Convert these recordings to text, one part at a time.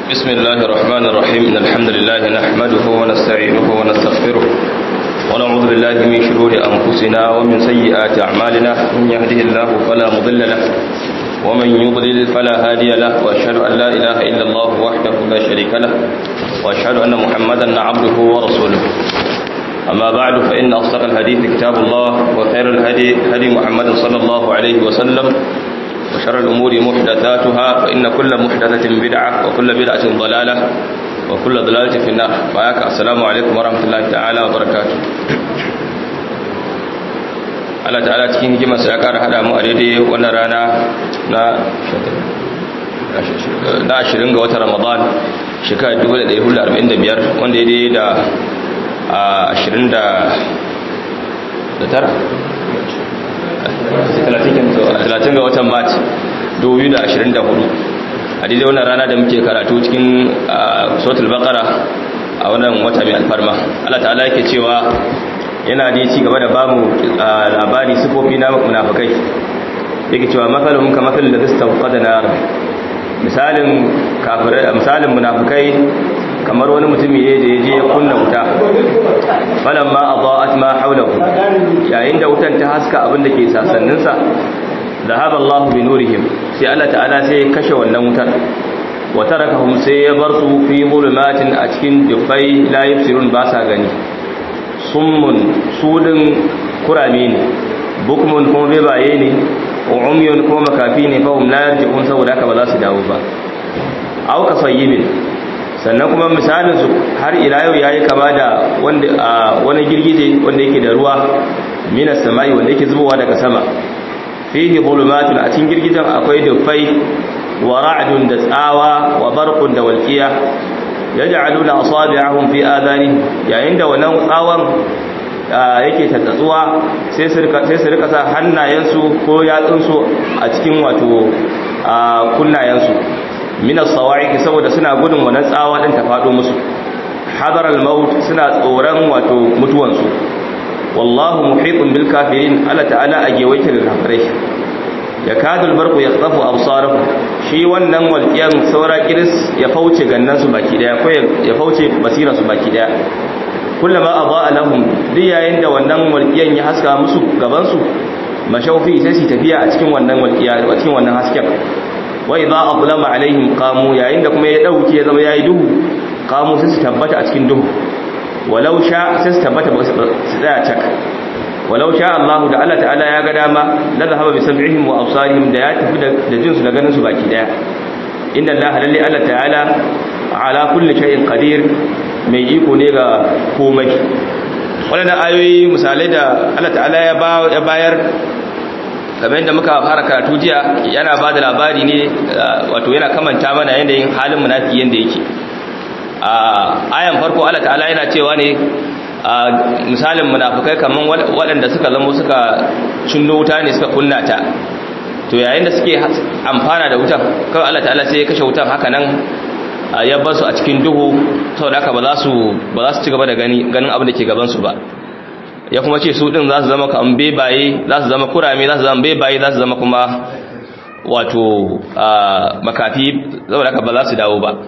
بسم الله الرحمن الرحيم إن الحمد لله نحمده ونستعينه ونستغفره ونعوذ بالله من شرور أنفسنا ومن سيئات أعمالنا من يهده الله فلا مضل له ومن يضلل فلا هادي له وأشهد أن لا إله إلا الله وحده لا شريك له وأشهد أن محمدا عبده ورسوله أما بعد فإن أصدق الحديث كتاب الله وخير الهدي هدي محمد صلى الله عليه وسلم وشر الأمور محدثاتها فإن كل محدثة بدعة وكل بدعة ضلالة وكل ضلالة في النار فأياك السلام عليكم ورحمة الله تعالى وبركاته Allah ta'ala cikin hikimar sa ya ƙara hada mu a daidai wannan rana na na 20 ga watan Ramadan shekarar 1445 wanda ya daidai da a 20 da tara 30 ga watan Mat 2024 a daidai wannan rana da muke karatu cikin suratul baqara a wannan wata mai alfarma Allah ta'ala yake cewa yana da ci gaba da bamu labari sifofi na munafikai yake cewa masalun ka masalin da zista qada nar misalin kafirai misalin munafikai kamar wani mutumi ne da yaje ya kunna wuta falamma adaat ma hawlahu yayin da wutan ta haska abin da ke sasannin sa dhahaba Allah bi nurihim sai Allah ta'ala sai ya kashe wannan wutar wa tarakahum sai ya bar su fi zulumatin a cikin dufai la yabsirun ba sa gani summun sudin kurame ne bukmun kuma bebaye ne umyun kuma makafi ne fa hum la yarji'un saboda haka ba za su dawo ba aw kasayyibin sannan kuma misalin su har ila yau yayi kama da wanda wani girgije wanda yake da ruwa minas samai wanda yake zubowa daga sama fihi zulumatun a cikin girgijen akwai dufai wa ra'dun da tsawa wa barqun da walqiya yaj'aluna asabi'ahum fi adani yayin da wannan tsawon yake tattatsuwa sai su rika sai su rika sa hannayensu ko yatsunsu a cikin wato kunnayensu min as-sawa'iq saboda suna gudun wannan tsawa din ta fado musu hadar al-maut suna tsoron wato mutuwansu wallahu muhitun bil kafirin Allah ta'ala a gewaike da kafirai yakadul barqu yaqtafu absarahum shi wannan walqiyan saura kiris ya fauce gannan su baki daya ko ya fauce basira su baki daya kullama adaa lahum duk yayin da wannan walqiyan ya haska musu gaban su mashaufi sai su tafiya a cikin wannan walqiya a cikin wannan hasken wa idha adlama alaihim qamu yayin da kuma ya dauke ya zama yayi duhu qamu sai su tabbata a cikin duhu walau sha sai su tabbata su tsaya cak walau sha Allah da Allah ta'ala ya ga dama la zahaba bi sam'ihim wa absarihim da ya tafi da jinsu da ganin su baki daya inna Allah lalle Allah ta'ala ala kulli shay'in qadir mai iko ne ga komai wannan ayoyi misalai da Allah ta'ala ya ba ya bayar kamar yadda muka fara karatu jiya yana ba da labari ne wato yana kamanta mana yanayin halin munafiki yanda yake a ayan farko Allah ta'ala yana cewa ne misalin munafikai kaman waɗanda suka zamo suka cinno wuta ne suka kunna ta to yayin da suke amfana da wutan kawai Allah ta'ala sai ya kashe wutan haka nan ya bar su a cikin duhu saboda haka ba za su ba za su ci gaba da gani ganin abin da ke gaban su ba ya kuma ce su din za su zama kaman bebaye za su zama kurame za su zama bebaye za su zama kuma wato makafi saboda haka ba za su dawo ba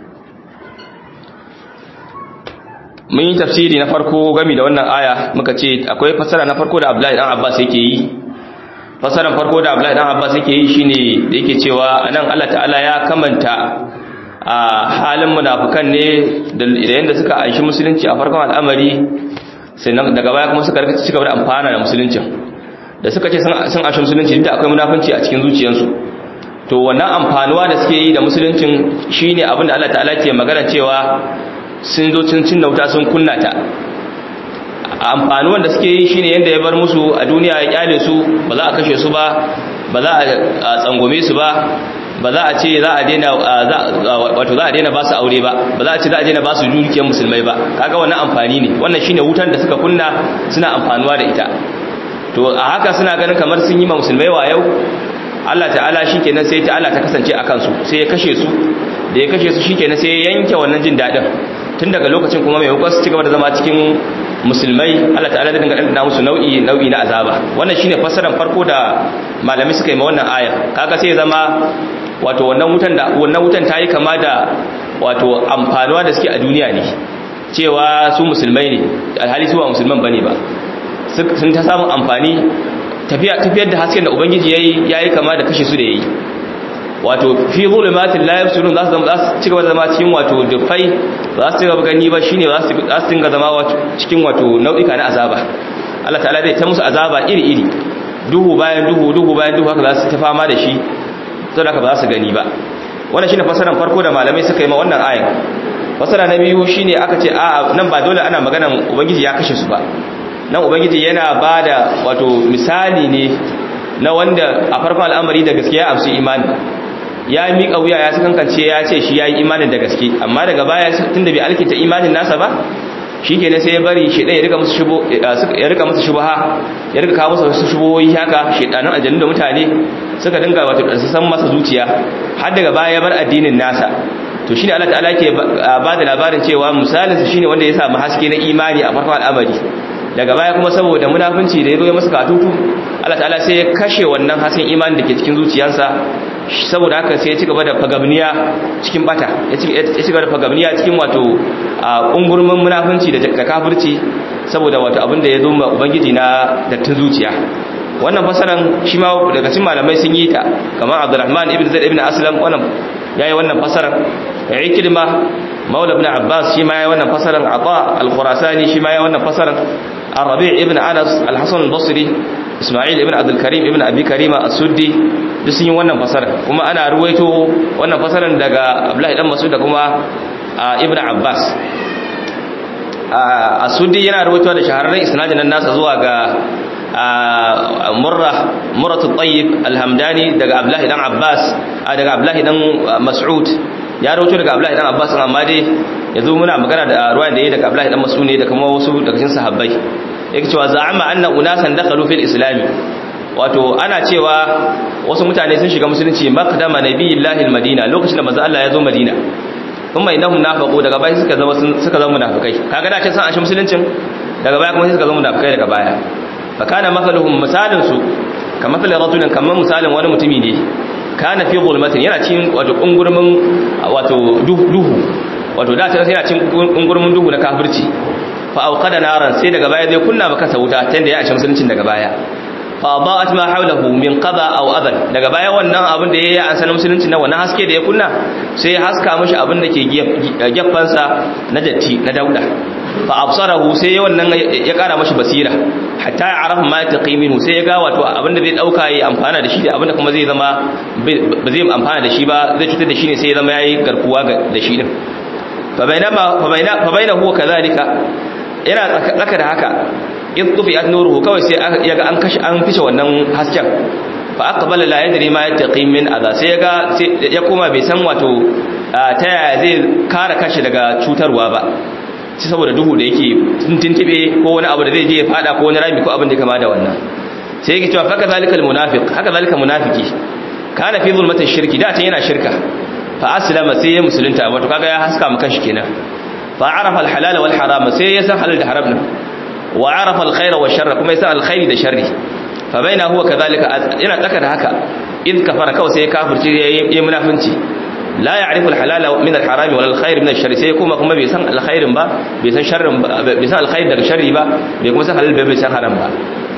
mun yi tafsiri na farko gami da wannan aya muka ce akwai fasara na farko da Abdullahi dan Abbas yake yi fasaran farko da Abdullahi dan Abbas yake yi shine da yake cewa anan Allah ta'ala ya kamanta a halin munafikan ne da yanda suka aishi musulunci a farkon al'amari sai daga baya kuma suka rika cigaba da amfana da musuluncin da suka ce sun aishi musulunci da akwai munafunci a cikin zuciyarsu to wannan amfanuwa da suke yi da musuluncin shine abin da Allah ta'ala ke magana cewa sun zo cin cin wuta sun kunna ta amfani wanda suke yi shine yanda ya bar musu a duniya ya kyale su ba za a kashe su ba ba za a tsangome su ba ba za a ce za a daina wato za a daina ba su aure ba ba za a ce za a daina ba su dukiyar musulmai ba kaga wannan amfani ne wannan shine wutan da suka kunna suna amfanuwa da ita to a haka suna ganin kamar sun yi ma musulmai wa yau Allah ta'ala shikenan sai ta Allah ta kasance a kansu sai ya kashe su da ya kashe su shikenan sai ya yanke wannan jin dadin tun daga lokacin kuma mai hukunci ci gaba da zama cikin musulmai Allah ta'ala da dinga dandana musu nau'i nau'i na azaba wannan shine fassarar farko da malami suka yi ma wannan aya kaga sai ya zama wato wannan wutan da wannan wutan tayi kama da wato amfanuwa da suke a duniya ne cewa su musulmai ne alhali su ba musulman bane ba sun ta samun amfani tafiyar da hasken da ubangiji yayi yayi kama da kashe su da yayi wato fi zulumatin la yabsurun za su zama za su ci gaba da zama cikin wato dufai za su ci gaba gani ba shine za su za su dinga zama cikin wato nau'ika na azaba Allah ta'ala zai ta musu azaba iri iri duhu bayan duhu duhu bayan duhu haka za su ta fama da shi saboda haka ba za su gani ba wannan shine fasaran farko da malamai suka yi ma wannan ayin fasara na biyu shine aka ce a nan ba dole ana magana ubangiji ya kashe su ba nan ubangiji yana bada wato misali ne na wanda a farkon al'amari da gaskiya a su imani ya miƙa wuya ya kankance ya ce shi ya yi imanin da gaske amma daga baya tun da bai alkinta imanin nasa ba shi ke sai ya bari shi ya rika musu shubaha ya rika kawo musu shubohi haka shedanin aljannu da mutane suka dinga wato san masa zuciya har daga baya ya bar addinin nasa to shine Allah ta'ala ke ba da labarin cewa misalinsa shine wanda ya samu haske na imani a farkon al'amari daga baya kuma saboda munafunci da ya zo ya masa katutu Allah ta'ala sai ya kashe wannan hasken imani da ke cikin zuciyarsa saboda haka sai ya ci gaba da fagabniya cikin bata ya ci gaba da fagabniya cikin wato ungurmin munafunci da kafirci saboda wato abin da ya zo ma ubangiji na dattin zuciya wannan fasaran shi ma daga cikin malamai sun yi ta kamar Abdurrahman ibn Zaid ibn Aslam wannan yayi wannan fasaran Ikrima Maula ibn Abbas shi ma yayi wannan fasaran Ata al-Khurasani shi ma yayi wannan fasaran Ar-Rabi' ibn Anas al-Hasan al-Basri Ismail ibn Abdul Karim ibn Abi Karima as-Suddi duk sun yi wannan fasaran kuma ana ruwaito wannan fasaran daga Abdullahi dan Mas'ud da kuma Ibn Abbas as-Suddi yana ruwaito da shahararren isnadin nan nasa zuwa ga murra muratu tayyib alhamdani daga abdullahi dan abbas daga abdullahi dan mas'ud ya rawaito daga abdullahi dan abbas amma dai yanzu muna magana da ruwayan da yayi daga abdullahi dan mas'ud ne da kuma wasu daga cikin sahabbai yake cewa za'ama anna unasan dakhalu fil islam wato ana cewa wasu mutane sun shiga musulunci maqdama nabiyillahi almadina lokacin da manzo Allah ya zo madina kuma innahum nafaqu daga baya suka zama suka zama munafikai kaga da ce san ashe musuluncin daga baya kuma suka zama munafikai daga baya fakana mathaluhum misalin su kamar mathalin rajulin kamar misalin wani mutumi ne kana fi zulmatin yana cikin wato kungurmin wato duhu wato da ta yana cikin kungurmin duhu na kafirci fa auqada naran sai daga baya zai kunna maka sauta tunda ya ashe musuluncin daga baya fa adaat ma hawlahu min qada aw adan daga baya wannan abin da yayi an sanin musulunci na wannan haske da ya kunna sai ya haska mishi abin da ke geffansa na datti na dauda fa absarahu sai wannan ya kara mashi basira hatta ya arafa ma taqiminu sai ya ga wato abinda zai dauka yayi amfana da shi da abinda kuma zai zama ba zai amfana da shi ba zai cutar da shi ne sai ya zama yayi garkuwa da shi din fa bainama fa baina fa bainahu kadhalika yana tsaka da haka in tufi nuruhu kawai sai ya ga an kashi an fice wannan hasken fa aqbala la yadri ma yattaqi min adha sai ya ga ya koma bai san wato ta yaya zai kare kashi daga cutarwa ba ci saboda duhu da yake tuntube ko wani abu da zai je ya fada ko wani rami ko abin da kama da wannan sai yake cewa faka zalikal munafiq haka zalika munafiki kana fi zulmatin shirki da ta yana shirka fa aslama sai ya musulunta wato kaga ya haska maka shi kenan fa arafa al halal wal haram sai ya san halal da haram din wa arafa al khair wal sharr kuma ya san al khairi da sharri fa baina huwa kadhalika yana tsaka da haka in kafara kawai sai ya kafirci yayi munafinci la ya'rifu al-halala min al-harami wal al-khair min ash-sharri sai kuma kuma bai san al-khairin ba bai san sharrin ba bai san al-khair daga sharri ba bai kuma san halal bai san haram ba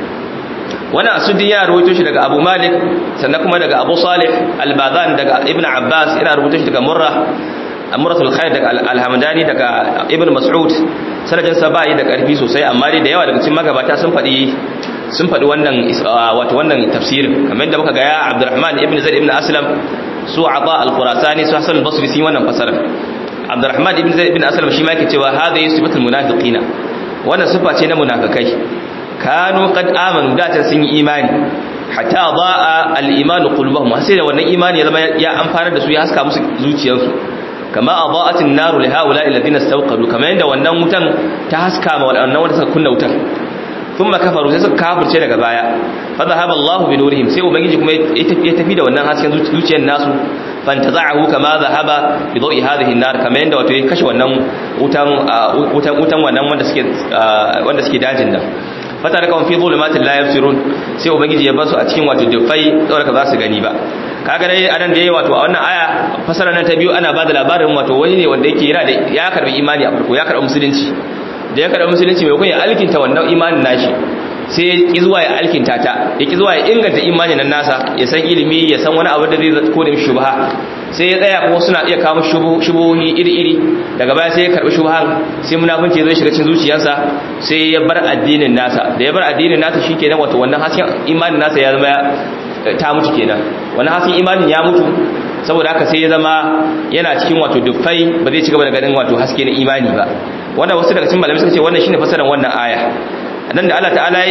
wannan asudin ya rawaito shi daga Abu Malik sannan kuma daga Abu Salih al-Badan daga Ibn Abbas ina rawaito shi daga Murra Amratul Khair daga Al-Hamdani daga Ibn Mas'ud sanadin sa bai da karfi sosai amma dai da yawa daga cikin magabata sun faɗi sun faɗi wannan wato wannan tafsirin kamar yadda muka ga ya Abdurrahman ibn Zaid ibn Aslam su ata al-khurasani su hasan al-basri sun wannan fasara abdurrahman ibn zaid ibn aslam shi ma yake cewa hada sifatul munafiqina wannan sifa ce na munafikai kanu qad amanu da ta sun yi imani hatta daa al-iman qulubuhum sai da wannan imani ya zama ya amfana da su ya haska musu zuciyarsu kama adaat an-nar li haula alladhina istawqadu kama yanda wannan wutan ta haska ma wannan wanda suka kunna wutan thumma kafaru sai suka kafirce daga baya fa dhahaba Allahu bi nurihim sai ubangiji kuma ya tafi da wannan hasken zuciyar nasu fantaza'ahu kama dhahaba bi dawi hadhihi an-nar kama yanda wato ya kashe wannan wutan wutan wutan wannan wanda suke wanda suke dajin nan fata da kawon fi zulumatin la yabsirun sai ubangiji ya basu a cikin wato dufai saboda ka za su gani ba kaga dai anan da yayi wato a wannan aya fasara nan ta biyu ana bada labarin wato wani ne wanda yake yana da ya karbi imani a farko ya karbi musulunci da ya karbi musulunci mai kun ya alkinta wannan imanin nashi sai ya ki zuwa ya alkinta ta ya ki zuwa ya inganta imanin nan nasa ya san ilimi ya san wani abu da zai ko da shubha sai ya tsaya kuma suna iya kawo shubuhi iri-iri daga baya sai ya karbi shubhan sai munafunci zai shiga cikin zuciyarsa sai ya bar addinin nasa da ya bar addinin nasa shikenan wato wannan hasken imanin nasa ya zama ta mutu kenan wannan hasken imanin ya mutu saboda haka sai ya zama yana cikin wato dufai ba zai ci gaba da ganin wato haske na imani ba wannan wasu daga cikin malamai suka ce wannan shine fasaran wannan aya nan da Allah ta'ala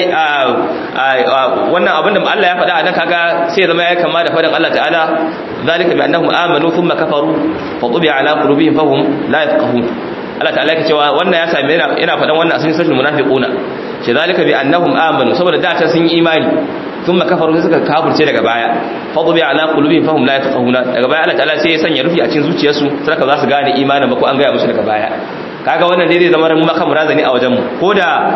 wannan abin da Allah ya faɗa a nan kaga sai zama ya kama da faɗin Allah ta'ala zalika bi annahum amanu thumma kafaru fa tubi'a ala qulubihim fahum la yafqahun Allah ta'ala yake cewa wannan ya same yana yana faɗan wannan a cikin suratul munafiquna ce zalika bi annahum amanu saboda da ta sun yi imani thumma kafaru sai suka kafirce daga baya fa tubi'a ala qulubihim fahum la yafqahuna daga baya Allah ta'ala sai ya sanya rufi a cikin zuciyarsu sai za su gane imanin ba ko an gaya musu daga baya kaga wannan dai zai zama ran maka murazani a wajen mu koda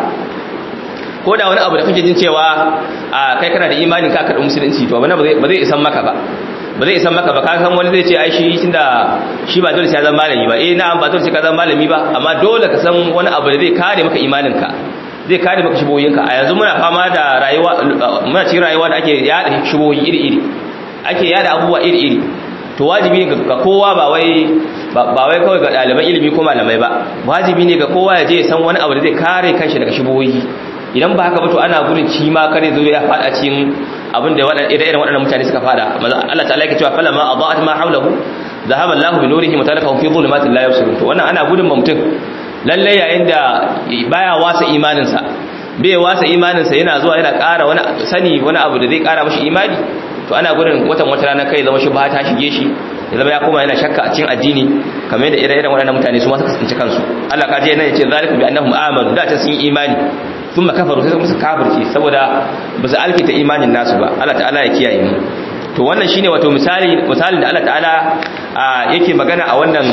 ko da wani abu da kake jin cewa a kai kana da imanin ka karɓi musulunci to ba zai isan maka ba ba zai isan maka ba ka san wani zai ce ai shi tunda shi ba dole sai ya zama malami ba eh na'am ba dole sai ka zama malami ba amma dole ka san wani abu da zai kare maka imanin ka zai kare maka shiboyin ka a yanzu muna fama da rayuwa muna cikin rayuwa da ake yada shiboyi iri iri ake yada abubuwa iri iri to wajibi ne ga kowa ba wai ba wai kawai ga ɗaliban ilimi ko malamai ba wajibi ne ga kowa ya je ya san wani abu da zai kare kanshi daga shiboyi idan ba haka ba to ana gudun ci ma kare zo ya fada cikin abin da irin waɗannan mutane suka fada Allah ta'ala yake cewa falama adaat ma hawlahu dhahaba Allahu bi nurihim wa tarakahum fi dhulumatin la yubsirun to wannan ana gudun mutum lalle yayin da baya wasa imanin sa bai wasa imanin sa yana zuwa yana ƙara wani sani wani abu da zai ƙara mishi imani to ana gudun watan wata rana kai zama shubha ta shige shi ya zama ya koma yana shakka a cikin addini kamar yadda ire-iren waɗannan mutane su ma suka tsinci kansu Allah ka je nan ya ce zalika bi annahum amanu da ta sun yi imani sun makafaru sai musu kafirci saboda ba su alkita imanin nasu ba Allah ta'ala ya kiyaye mu to wannan shine wato misali misalin da Allah ta'ala yake magana a wannan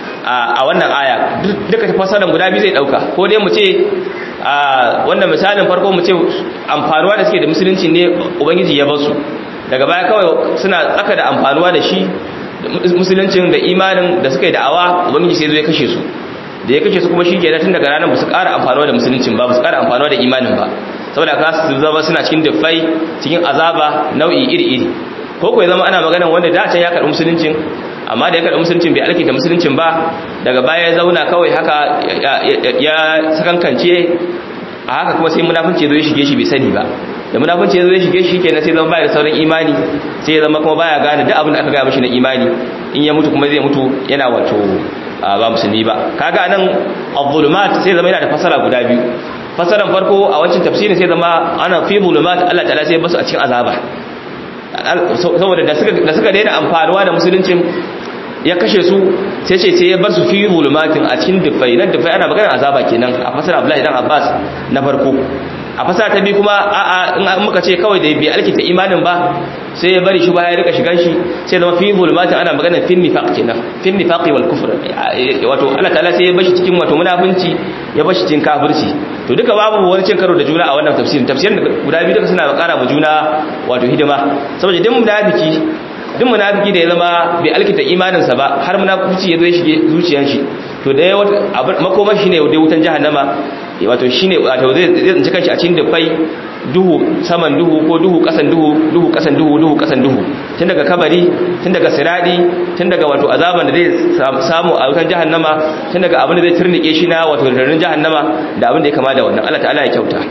a wannan aya duka fasalan guda biyu zai dauka ko dai mu ce wannan misalin farko mu ce amfanuwa da suke da musulunci ne ubangiji ya basu daga baya kawai suna tsaka da amfanuwa da shi musuluncin da imanin da suka yi da'awa ubangiji sai zai kashe su da ya kashe su kuma shi ke tun daga ranar ba su ƙara amfanuwa da musuluncin ba ba su ƙara amfanuwa da imanin ba saboda ka su zama suna cikin dafai cikin azaba nau'i iri-iri ko kuwa zama ana magana wanda da can ya karɓi musuluncin amma da ya karɓi musuluncin bai alkinta musuluncin ba daga baya ya zauna kawai haka ya sakankance a haka kuma sai munafunci ya zo ya shige shi bai sani ba da munafunci ya zo ya shige shi kenan sai zama baya da sauran imani sai ya zama kuma baya gane duk abin da aka gaya mishi na imani in ya mutu kuma zai mutu yana wato ba musulmi ba kaga nan az-zulumat sai zama yana da fasara guda biyu fasaran farko a wancan tafsirin sai zama ana fi zulumat Allah ta'ala sai basu a cikin azaba saboda da suka da suka daina amfanuwa da musuluncin ya kashe su sai ce sai ya bar su fi zulumatin a cikin dufai nan dufai ana magana azaba kenan a fasara Abdullahi dan Abbas na farko a fasara ta biyu kuma a'a in muka ce kawai da bai alkita imanin ba sai ya bari shi ba ya rika shigan shi sai zama fi zulumatin ana magana fin nifaq kenan fin nifaqi wal kufr wato Allah ta'ala sai ya bashi cikin wato munafunci ya bashi cikin kafirci to duka babu wani cin karo da juna a wannan tafsirin tafsirin guda biyu duka suna ƙara ma juna wato hidima saboda duk munafiki duk munafiki da ya zama bai alkita imaninsa ba har munafici ya zo ya shige zuciyar shi to da makomar shi ne da wutan jahannama wato shine wato zai tsinci kanshi a cikin dufai duhu saman duhu ko duhu kasan duhu duhu kasan duhu duhu kasan duhu tun daga kabari tun daga siradi tun daga wato azaban da zai samu a wutan jahannama tun daga abin da zai turnike shi na wato rarin jahannama da abin da ya kama da wannan Allah ta'ala ya kyauta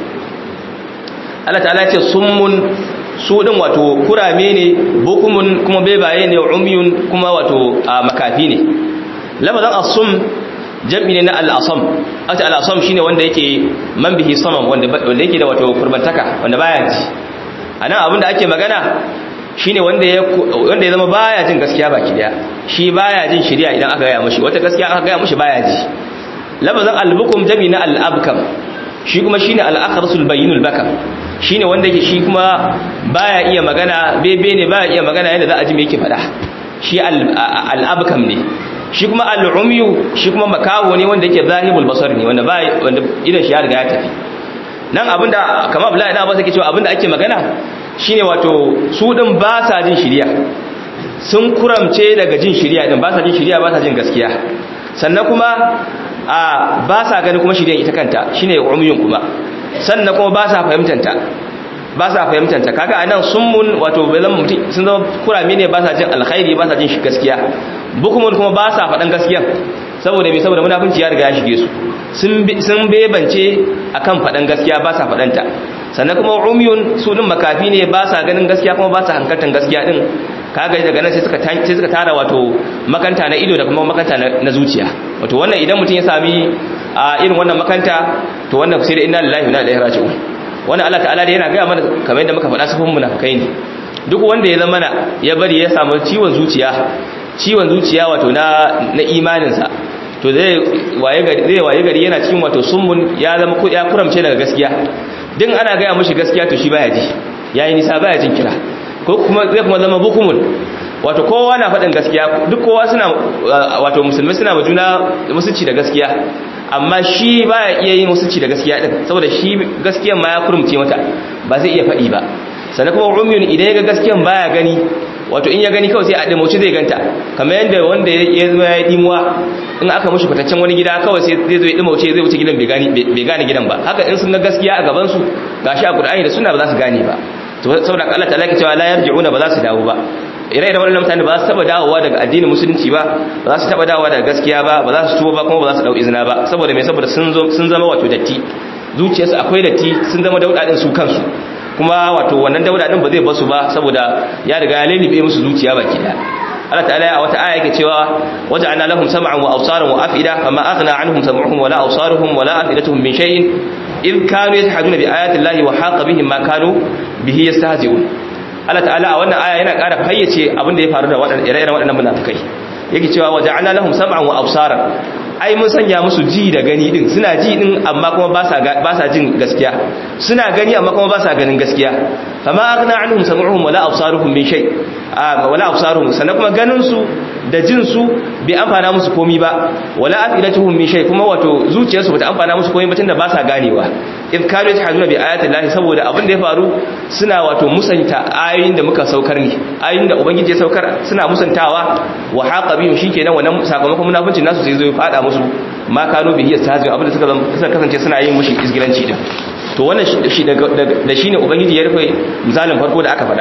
Allah ta'ala ya ce summun su din wato kurame ne bukumun kuma bebaye ne umyun kuma wato makafi ne lafazan asum jam'i ne na al'asam aka al'asam shine wanda yake man bihi samam wanda wanda yake da wato kurbantaka wanda baya ji anan abinda ake magana shine wanda ya wanda ya zama baya jin gaskiya baki daya shi baya jin shari'a idan aka gaya mishi wata gaskiya aka gaya mishi baya ji lafazan al-bukum jam'i na al-abkam shi kuma shine al-akhrasul bayyinul bakam shine wanda yake shi kuma baya iya magana bebe ne baya iya magana yadda za a ji me yake faɗa shi al-abkam ne shi kuma al-umyu shi kuma makawo ne wanda yake zahibul basar ne wanda ba wanda idan shi ya riga ya tafi nan abinda kamar Abdullahi da Abbas yake cewa abinda ake magana shine wato su din ba sa jin shiriya sun kuramce daga jin shiriya din ba sa jin shiriya ba sa jin gaskiya sannan kuma a ba sa gani kuma shiriyan ita kanta shine umyun kuma sannan kuma ba sa fahimtanta ba sa fahimtanta kaga anan summun wato balan mutum sun zama kurame ne ba sa jin alkhairi ba sa jin shi gaskiya bukumun kuma ba sa faɗan gaskiya saboda me saboda munafunci ya riga ya shige su sun bebance akan faɗan gaskiya ba sa faɗanta sannan kuma umyun su din makafi ne ba sa ganin gaskiya kuma ba sa hankaltan gaskiya din kaga daga nan sai suka sai suka tara wato makanta na ido da kuma makanta na zuciya wato wannan idan mutum ya sami a irin wannan makanta to wannan sai da inna lillahi wa inna ilaihi raji'un wannan Allah ta'ala da yana ga mana kamar yadda muka faɗa sufin munafikai ne duk wanda ya zama na ya bari ya samu ciwon zuciya ciwon zuciya wato na na imaninsa to zai waye gari zai waye gari yana cikin wato summun ya zama ya kuramce daga gaskiya din ana ga mushi gaskiya to shi baya ji yayi nisa baya jin kira ko kuma zai kuma zama bukumun wato kowa na faɗin gaskiya duk kowa suna wato musulmai suna ma juna musulci da gaskiya amma shi baya iya yin musulci da gaskiya din saboda shi gaskiyan ma ya kurumce mata ba zai iya faɗi ba sannan kuma umyun idan ya ga gaskiyan baya gani wato in ya gani kawai sai a dimauci zai ganta kamar yadda wanda ya zama ya dimuwa in aka mushi fitaccen wani gida kawai sai zai zo ya dimauce zai wuce gidan bai gane gidan ba haka in sun ga gaskiya a gaban su gashi a Qur'ani da sunna ba za su gane ba saboda Allah ta'ala ke cewa la yarji'una ba za su dawo ba ire-iren waɗannan mutane ba za su taba dawowa daga addinin musulunci ba ba za su taba dawowa daga gaskiya ba ba za su tuba ba kuma ba za su dau izina ba saboda me saboda sun zama wato datti zuciyarsu akwai datti sun zama dauda din su kansu kuma wato wannan dauda din ba zai basu ba saboda ya riga ya lalibe musu zuciya baki daya Allah ta'ala a wata aya yake cewa waja'alna lahum sam'an wa absaran wa af'ida fama aghna anhum sam'uhum wala absaruhum wala af'idatuhum min shay'in in kanu yajhaduna bi ayati llahi wa haqa bihim ma kanu bihi yastahzi'un Allah ta'ala a wannan aya yana ƙara fayyace abin da ya faru da waɗannan ire-iren waɗannan munafikai yake cewa waja'alna lahum sam'an wa absaran ai mun sanya musu ji da gani din suna ji din amma kuma ba sa ba sa jin gaskiya suna gani amma kuma ba sa ganin gaskiya fama aghna anhum sam'uhum wala absaruhum min shay wala absaruhum sannan kuma ganin su da jin su bai amfana musu komi ba wala afilatuhum min shay kuma wato zuciyarsu bata amfana musu komi ba tunda ba sa ganewa in kanu yajhaduna bi ayati llahi saboda abin da ya faru suna wato musanta ayoyin da muka saukar ne ayoyin da ubangiji ya saukar suna musantawa wa haqa bihim shikenan wannan sakamakon munafincin nasu sai zo ya fada musu ma kanu bihi yastahzi abin da suka kasance suna yin mushi isgilanci din to wannan shi da shine ubangiji ya rufe misalin farko da aka faɗa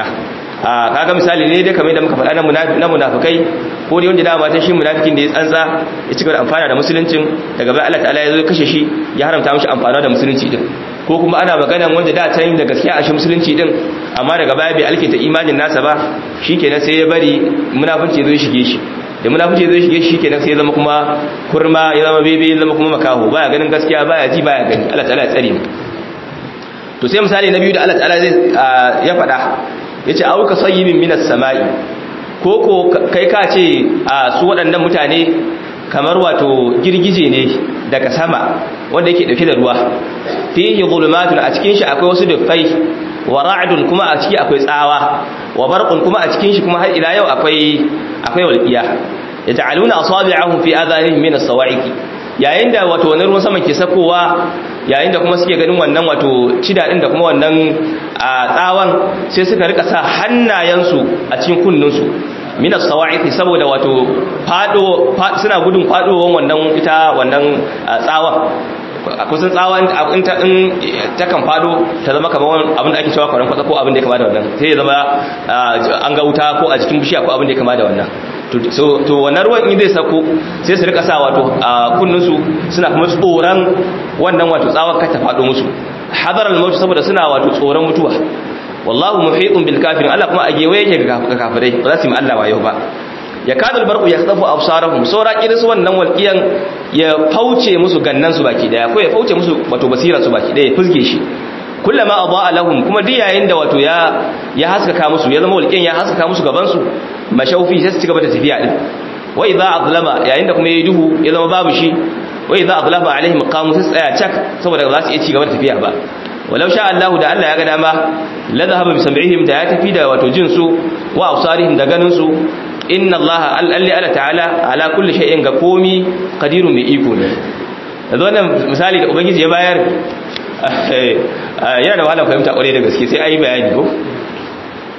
a kaga misali ne dai kamar da muka faɗa na munafikai ko dai wanda dama ta shi munafikin da ya tsantsa ya cika da amfana da musuluncin daga bai Allah ta'ala ya zo kashe shi ya haramta mishi amfana da musulunci din ko kuma ana magana wanda da ta yin da gaskiya a shi musulunci din amma daga baya bai alkinta imanin nasa ba shikenan sai ya bari munafinci zo shige shi da munafici zo shige shi kenan sai ya zama kuma kurma ya zama bebe ya zama kuma makaho baya ganin gaskiya baya ji baya gani Allah ta'ala ya tsare mu to sai misali na biyu da Allah ta'ala zai ya faɗa yace auka sayyibin minas sama'i ko ko kai ka ce a su waɗannan mutane kamar wato girgije ne daga sama wanda yake dauke da ruwa fihi zulumatun a cikin shi akwai wasu dufai wa ra'dun kuma a ciki akwai tsawa wa barqun kuma a cikin shi kuma har ila yau akwai akwai walqiya yata'aluna asabi'ahum fi adhanihim min as-sawa'iqi yayin da wato wani ruwan sama ke sakowa yayin da kuma suke ganin wannan wato cida din da kuma wannan tsawon sai suka rika sa hannayensu a cikin kunninsu minas sawa'iqi saboda wato fado suna gudun fadowan wannan ita wannan tsawon kusan tsawon in ta in ta kan fado ta zama kamar abin da ake cewa kwaran kwatsa ko abin da ya kama da wannan sai ya zama an ga wuta ko a cikin bishiya ko abin da ya kama da wannan to wannan ruwan in zai sako sai su rika sa wato a kunninsu suna kuma tsoron wannan wato tsawon kai ta fado musu hadar al saboda suna wato tsoron mutuwa wallahu muhitun bil kafirin Allah kuma a gewaye yake ga kafirai ba za su yi Allah wayo ba ya kadul barqu yakhtafu absarahum saura kiris wannan walqiyan ya fauce musu gannan su baki daya ko ya fauce musu wato basira su baki daya ya fuzge shi kullama adaa lahum kuma duk yayin da wato ya ya haskaka musu ya zama walqiyan ya haskaka musu gaban su mashaufi sai su cigaba da tafiya din wa idza azlama yayin da kuma yayi duhu ya zama babu shi wa idza azlama alaihim qamu sai tsaya cak saboda ba za su iya cigaba da tafiya ba walau sha Allah da Allah ya ga dama la dhahaba bi sam'ihim da ya tafi da wato jin su wa absarihim da ganin su inna Allah alli ala ta'ala ala kulli shay'in ga komi qadirun mai iko ne yanzu wannan misali da ubangiji ya bayar yana da wahala fahimta kware da gaske sai ayi bayani ko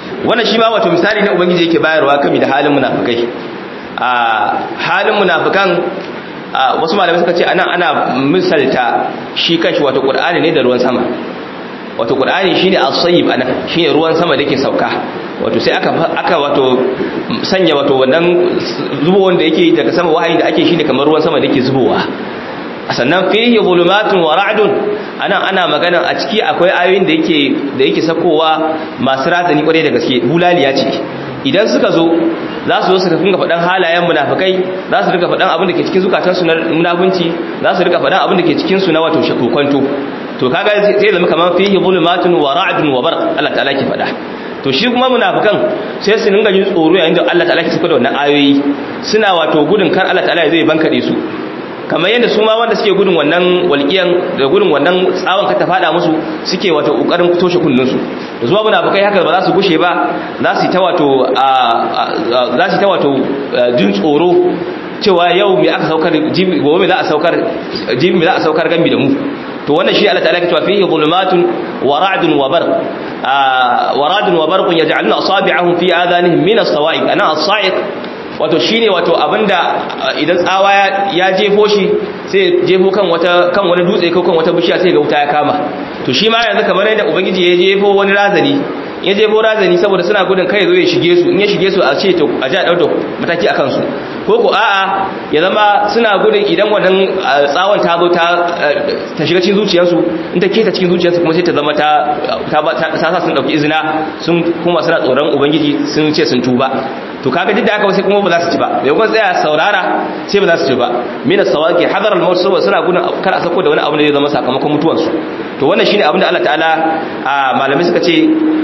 wannan shi ma wato misali ne ubangiji yake bayarwa kami da halin munafikai a halin munafikan wasu malamai suka ce anan ana misalta shi kanshi wato qur'ani ne da ruwan sama wato qur'ani shine as-sayyib anan shine ruwan sama da yake sauka wato sai aka aka wato sanya wato wannan zubo wanda yake daga sama wahayi da ake shine kamar ruwan sama da yake zubowa sannan fihi zulumatun wa ra'dun anan ana magana a ciki akwai ayoyin da yake da yake sakowa masu razani kware da gaske bulaliya ce idan suka zo za su zo su dinga faɗan halayen munafikai za su dinga faɗan abin da ke cikin zukatansu na munafunci za su dinga faɗan abin da ke cikin su na wato shakokonto to kaga zai zama kamar fihi zulumatun wa ra'dun wa barq Allah ta'ala ke faɗa to shi kuma munafikan sai su dinga jin tsoro yayin da Allah ta'ala ke saka da wannan ayoyi suna wato gudun kar Allah ta'ala zai bankade su kamar yadda su ma wanda suke gudun wannan walƙiyan da gudun wannan tsawon ka ta fada musu suke wato kokarin toshe kullun su da zuwa munafikai haka ba za su gushe ba za su ta wato za su ta wato jin tsoro cewa yau me aka saukar gobe me za a saukar jibi me za a saukar gambi da mu to wannan shi Allah ta'ala ke cewa fihi zulumatun wa ra'dun wa barq wa ra'dun wa barqun yaj'aluna asabi'ahum fi adanihim min as-sawa'iq ana as-sa'iq wato shine wato abinda idan tsawa ya jefo shi sai jefo kan wata kan wani dutse ko kan wata bishiya sai ga wuta ya kama to shi ma yanzu kamar yadda ubangiji ya jefo wani razani ya jefo razani saboda suna gudun kai zo ya shige su in ya shige su a ce to a ja dauda mataki akan su ko ko a'a ya zama suna gudun idan wannan tsawon ta zo ta ta shiga cikin zuciyarsu in ta keta cikin zuciyarsu kuma sai ta zama ta ta sa sun dauki izina sun kuma suna tsoron ubangiji sun ce sun tuba to kaga duk da haka sai kuma ba za su ci ba bai kuma tsaya saurara sai ba za su ci ba mina sawaki hadar al-maut saboda suna gudun kar a sako da wani abu da zai zama sakamakon mutuwar su to wannan shine abin da Allah ta'ala malamai suka ce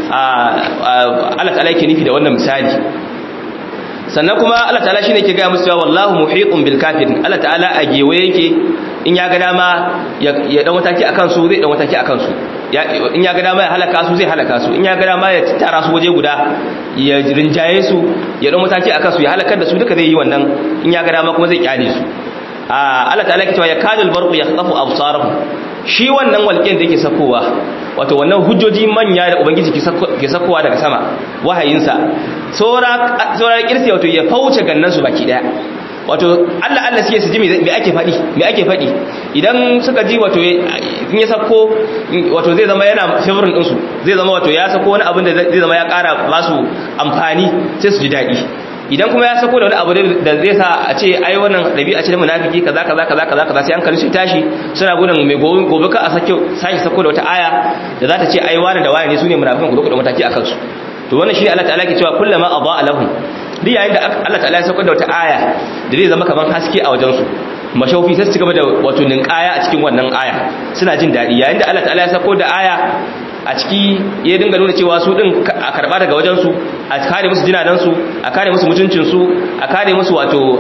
Allah ta'ala yake nufi da wannan misali sannan kuma Allah ta'ala shine yake ga musu cewa wallahu muhiqun bil kafirin Allah ta'ala a gewaye yake in ya ga dama ya dan mataki akan su zai dan mataki akan su in ya ga dama ya halaka su zai halaka su in ya ga dama ya tara su waje guda ya rinjaye su ya dan mataki akan su ya halakar da su duka zai yi wannan in ya ga dama kuma zai kyale su Allah ta'ala ke cewa ya kadul barqu yakhtafu absarahum shi wannan walƙiyar da yake sakowa wato wannan hujjoji manya da ubangiji ke sakowa daga sama wahayinsa saura kirsi wato ya fauce gannansu baki daya wato Allah Allah suke su ji me ake faɗi me ake faɗi idan suka ji wato in ya sako wato zai zama yana favorin ɗinsu zai zama wato ya sako wani abin da zai zama ya ƙara ba su amfani sai su ji daɗi idan kuma ya sako da wani abu da zai sa a ce ai wannan dabi'a ce da munafiki kaza kaza kaza kaza kaza sai an kalli su tashi suna gudun mai gobe gobe ka a sake sake sako da wata aya da za ta ce ai wani da wani ne sune munafikan ku da mataki akan su to wannan shine Allah ta'ala ke cewa kullama adaa lahum duk yayin da Allah ta'ala ya sako da wata aya da zai zama kaman haske a wajen su mashaufi sai su gaba da wato ninkaya a cikin wannan aya suna jin daɗi yayin da Allah ta'ala ya sako da aya a ciki ya dinga nuna cewa su din a karba daga wajensu a kare musu jinanansu a kare musu mutuncinsu a kare musu wato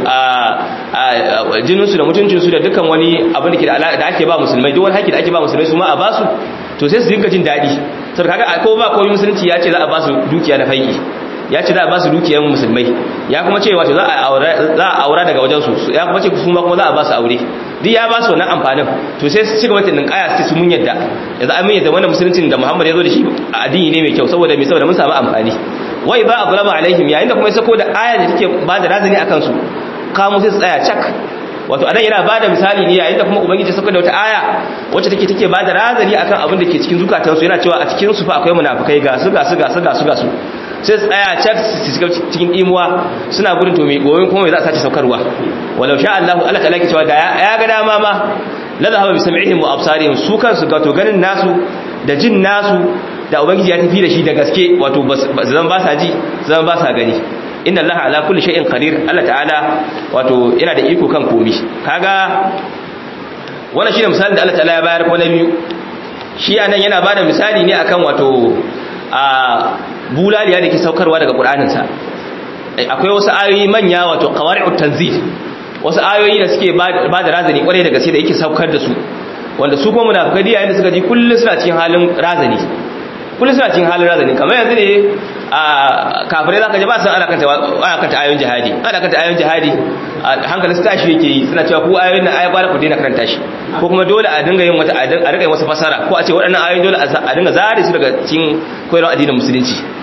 jininsu da mutuncinsu da dukkan wani abin da ke da ake ba musulmai duk wani haƙi da ake ba musulmai su ma a basu to sai su dinga jin daɗi sau kaga ko ba komai musulunci ya ce za a ba su dukiya da faiki ya ce za a ba su dukiyar musulmai ya kuma ce wato za a aura daga wajensu ya kuma ce su ma kuma za a ba su aure duk ya ba su wannan amfanin to sai su ci gaba da ninkaya su su mun yadda yanzu an mun yadda wannan musuluncin da Muhammad ya zo da shi addini ne mai kyau saboda me saboda mun samu amfani wai ba azlama alaihim yayin da kuma ya sako da aya da take ba da razani akan su kamu sai su tsaya cak wato anan yana bada misali ne yayin da kuma ubangiji sako da wata aya wacce take take bada razani akan abin da ke cikin zukatansu yana cewa a cikin su fa akwai munafikai ga su ga su ga su ga su ga su sai tsaya cak su shiga cikin imuwa suna gudun to mai goyon kuma mai za a sace saukarwa walau sha Allah Allah ta laki cewa da ya ga dama ma la zahaba bi sam'ihim wa absarihim su kansu ga to ganin nasu da jin nasu da ubangiji ya tafi da shi da gaske wato zan ba sa ji zan ba sa gani inna Allah ala kulli shay'in qadir Allah ta'ala wato yana da iko kan komi kaga wannan shine misalin da Allah ta'ala ya bayar ko na biyu shi anan yana bada misali ne akan wato a bulaliya da ke saukarwa daga ƙuraninsa akwai wasu ayoyi manya wato qawari'ut tanzil wasu ayoyi da suke ba da razani kwarai da gaske da yake saukar da su wanda su kuma munafikai yayin da suka ji kullun suna cikin halin razani kullun suna cikin halin razani kamar yanzu ne a kafirai zaka ji ba san ana kanta ana kanta ayoyin jihadi ana kanta ayoyin jihadi hankalin su tashi yake yi suna cewa ku ayoyin nan ayi ba ku daina karanta shi ko kuma dole a dinga yin wata a dinga yin wasu fasara ko a ce waɗannan ayoyin dole a dinga zare su daga cikin koyarwar addinin musulunci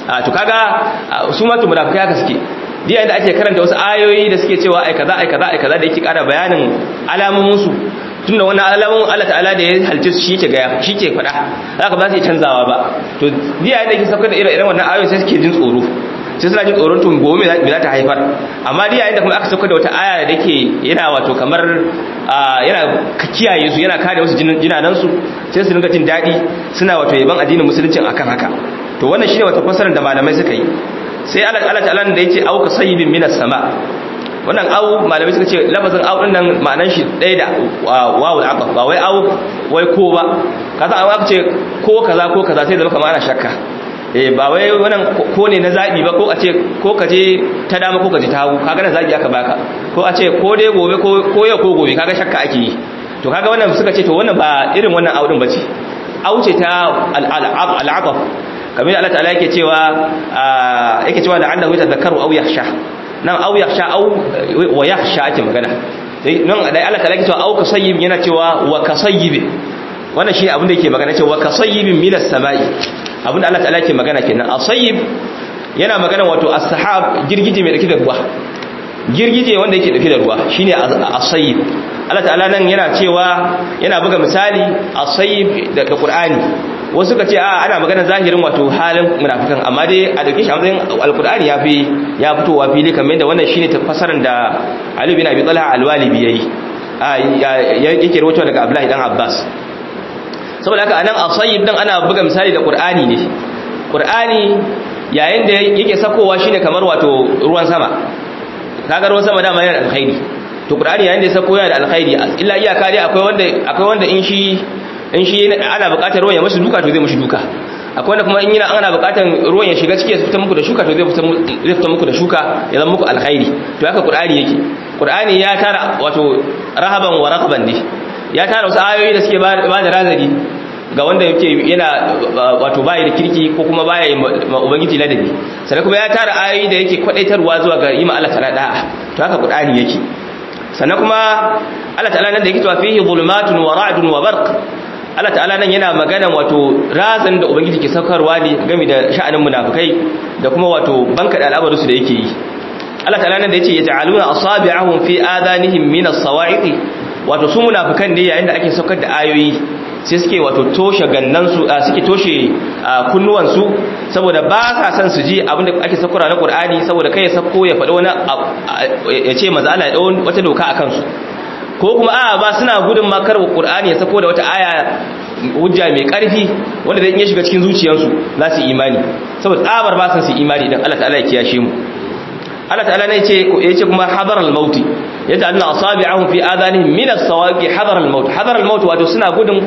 to kaga su ma to munafikai haka suke diya da ake karanta wasu ayoyi da suke cewa ai kaza ai kaza ai kaza da yake kara bayanin alamomin su tunda wannan alamun Allah ta'ala da ya halce su shike ga shike fada zaka ba su canzawa ba to diya da yake saukar da irin wannan ayoyi sai suke jin tsoro sai suna jin tsoron tun gobe me za ta haifar amma dai yayin da kuma aka saukar da wata aya da take yana wato kamar yana kiyaye su yana kare musu jinanan su sai su dinga jin daɗi suna wato yaban addinin musulunci akan haka to wannan shine wata fasarar da malamai suka yi sai Allah Allah ta'ala da yace auka sayyibin minas sama wannan au malamai suka ce lafazin au din nan ma'anar shi ɗaya da wawul aqaf ba wai au wai ko ba kaza an aka ce ko kaza ko kaza sai zama kamar ana shakka eh ba wai wannan ko ne na zabi ba ko a ce ko ka je ta dama ko ka je ta hagu kaga na zabi aka baka ko a ce ko dai gobe ko ko yau ko gobe kaga shakka ake yi to kaga wannan suka ce to wannan ba irin wannan au din bace au ce ta al-aqaf kamar Allah ta'ala yake cewa yake cewa la'annahu yatadhakkaru aw yakhsha nan aw yakhsha aw wa yakhsha ake magana nan da Allah ta'ala yake cewa aw kasayyib yana cewa wa kasayyib wannan shi abin da yake magana cewa kasayyibin minas samai abin da Allah ta'ala yake magana kenan asayyib yana magana wato as-sahab girgije mai dauke da ruwa girgije wanda yake dauke da ruwa shine asayyib Allah ta'ala nan yana cewa yana buga misali asayyib da Qur'ani wasu ka ce a ana magana zahirin wato halin munafikan amma dai a dauke shi a matsayin alkur'ani ya fi ya fitowa fili kamar yadda wannan shine tafsirin da Ali bin Abi Talha al-Walibi yayi yake rawaito daga Abdullahi dan Abbas saboda haka anan asayib dan ana buga misali da Qur'ani ne Qur'ani yayin da yake sakowa shine kamar wato ruwan sama kaga ruwan sama dama yana da alkhairi to Qur'ani yayin da ya sako yana da alkhairi illa iyaka dai akwai wanda akwai wanda in shi in shi ana buƙatar ruwan ya mashi duka to zai mashi duka akwai wanda kuma in yana ana buƙatar ruwan ya shiga ciki ya fita muku da shuka to zai fita muku da shuka ya zama muku alkhairi to haka qur'ani yake qur'ani ya tara wato rahaban wa raqaban ne ya tara wasu ayoyi da suke ba da razani ga wanda yake yana wato baya da kirki ko kuma baya ubangiji ladabi sannan kuma ya tara ayoyi da yake kwadaitarwa zuwa ga yi ma Allah ta'ala da'a to haka qur'ani yake sannan kuma Allah ta'ala nan da yake cewa fihi zulumatun wa ra'dun wa barq Allah ta'ala nan yana magana wato razan da ubangiji ke saukarwa ne game da sha'anin munafikai da kuma wato banka da al'amarinsu da yake yi Allah ta'ala nan da yace yaj'aluna asabi'ahum fi adanihim min as-sawa'iq wato su munafikan ne yayin da ake saukar da ayoyi sai suke wato toshe gannan su suke toshe kunnuwan su saboda ba sa son su ji abinda ake saukar na Qur'ani saboda kai ya sako ya faɗi wani ya ce maza Allah ya dawo wata doka akan su ko kuma a ba suna gudun makar Qur'ani ya sako da wata aya hujja mai karfi wanda zai iya shiga cikin zuciyarsu za su imani saboda tsabar ba su imani idan Allah ta'ala ya kiyashe mu Allah ta'ala ne yace yace kuma hadar al-maut yadda anna asabi'ahum fi adanihim min as-sawaqi hadar al-maut hadar al-maut wato suna gudun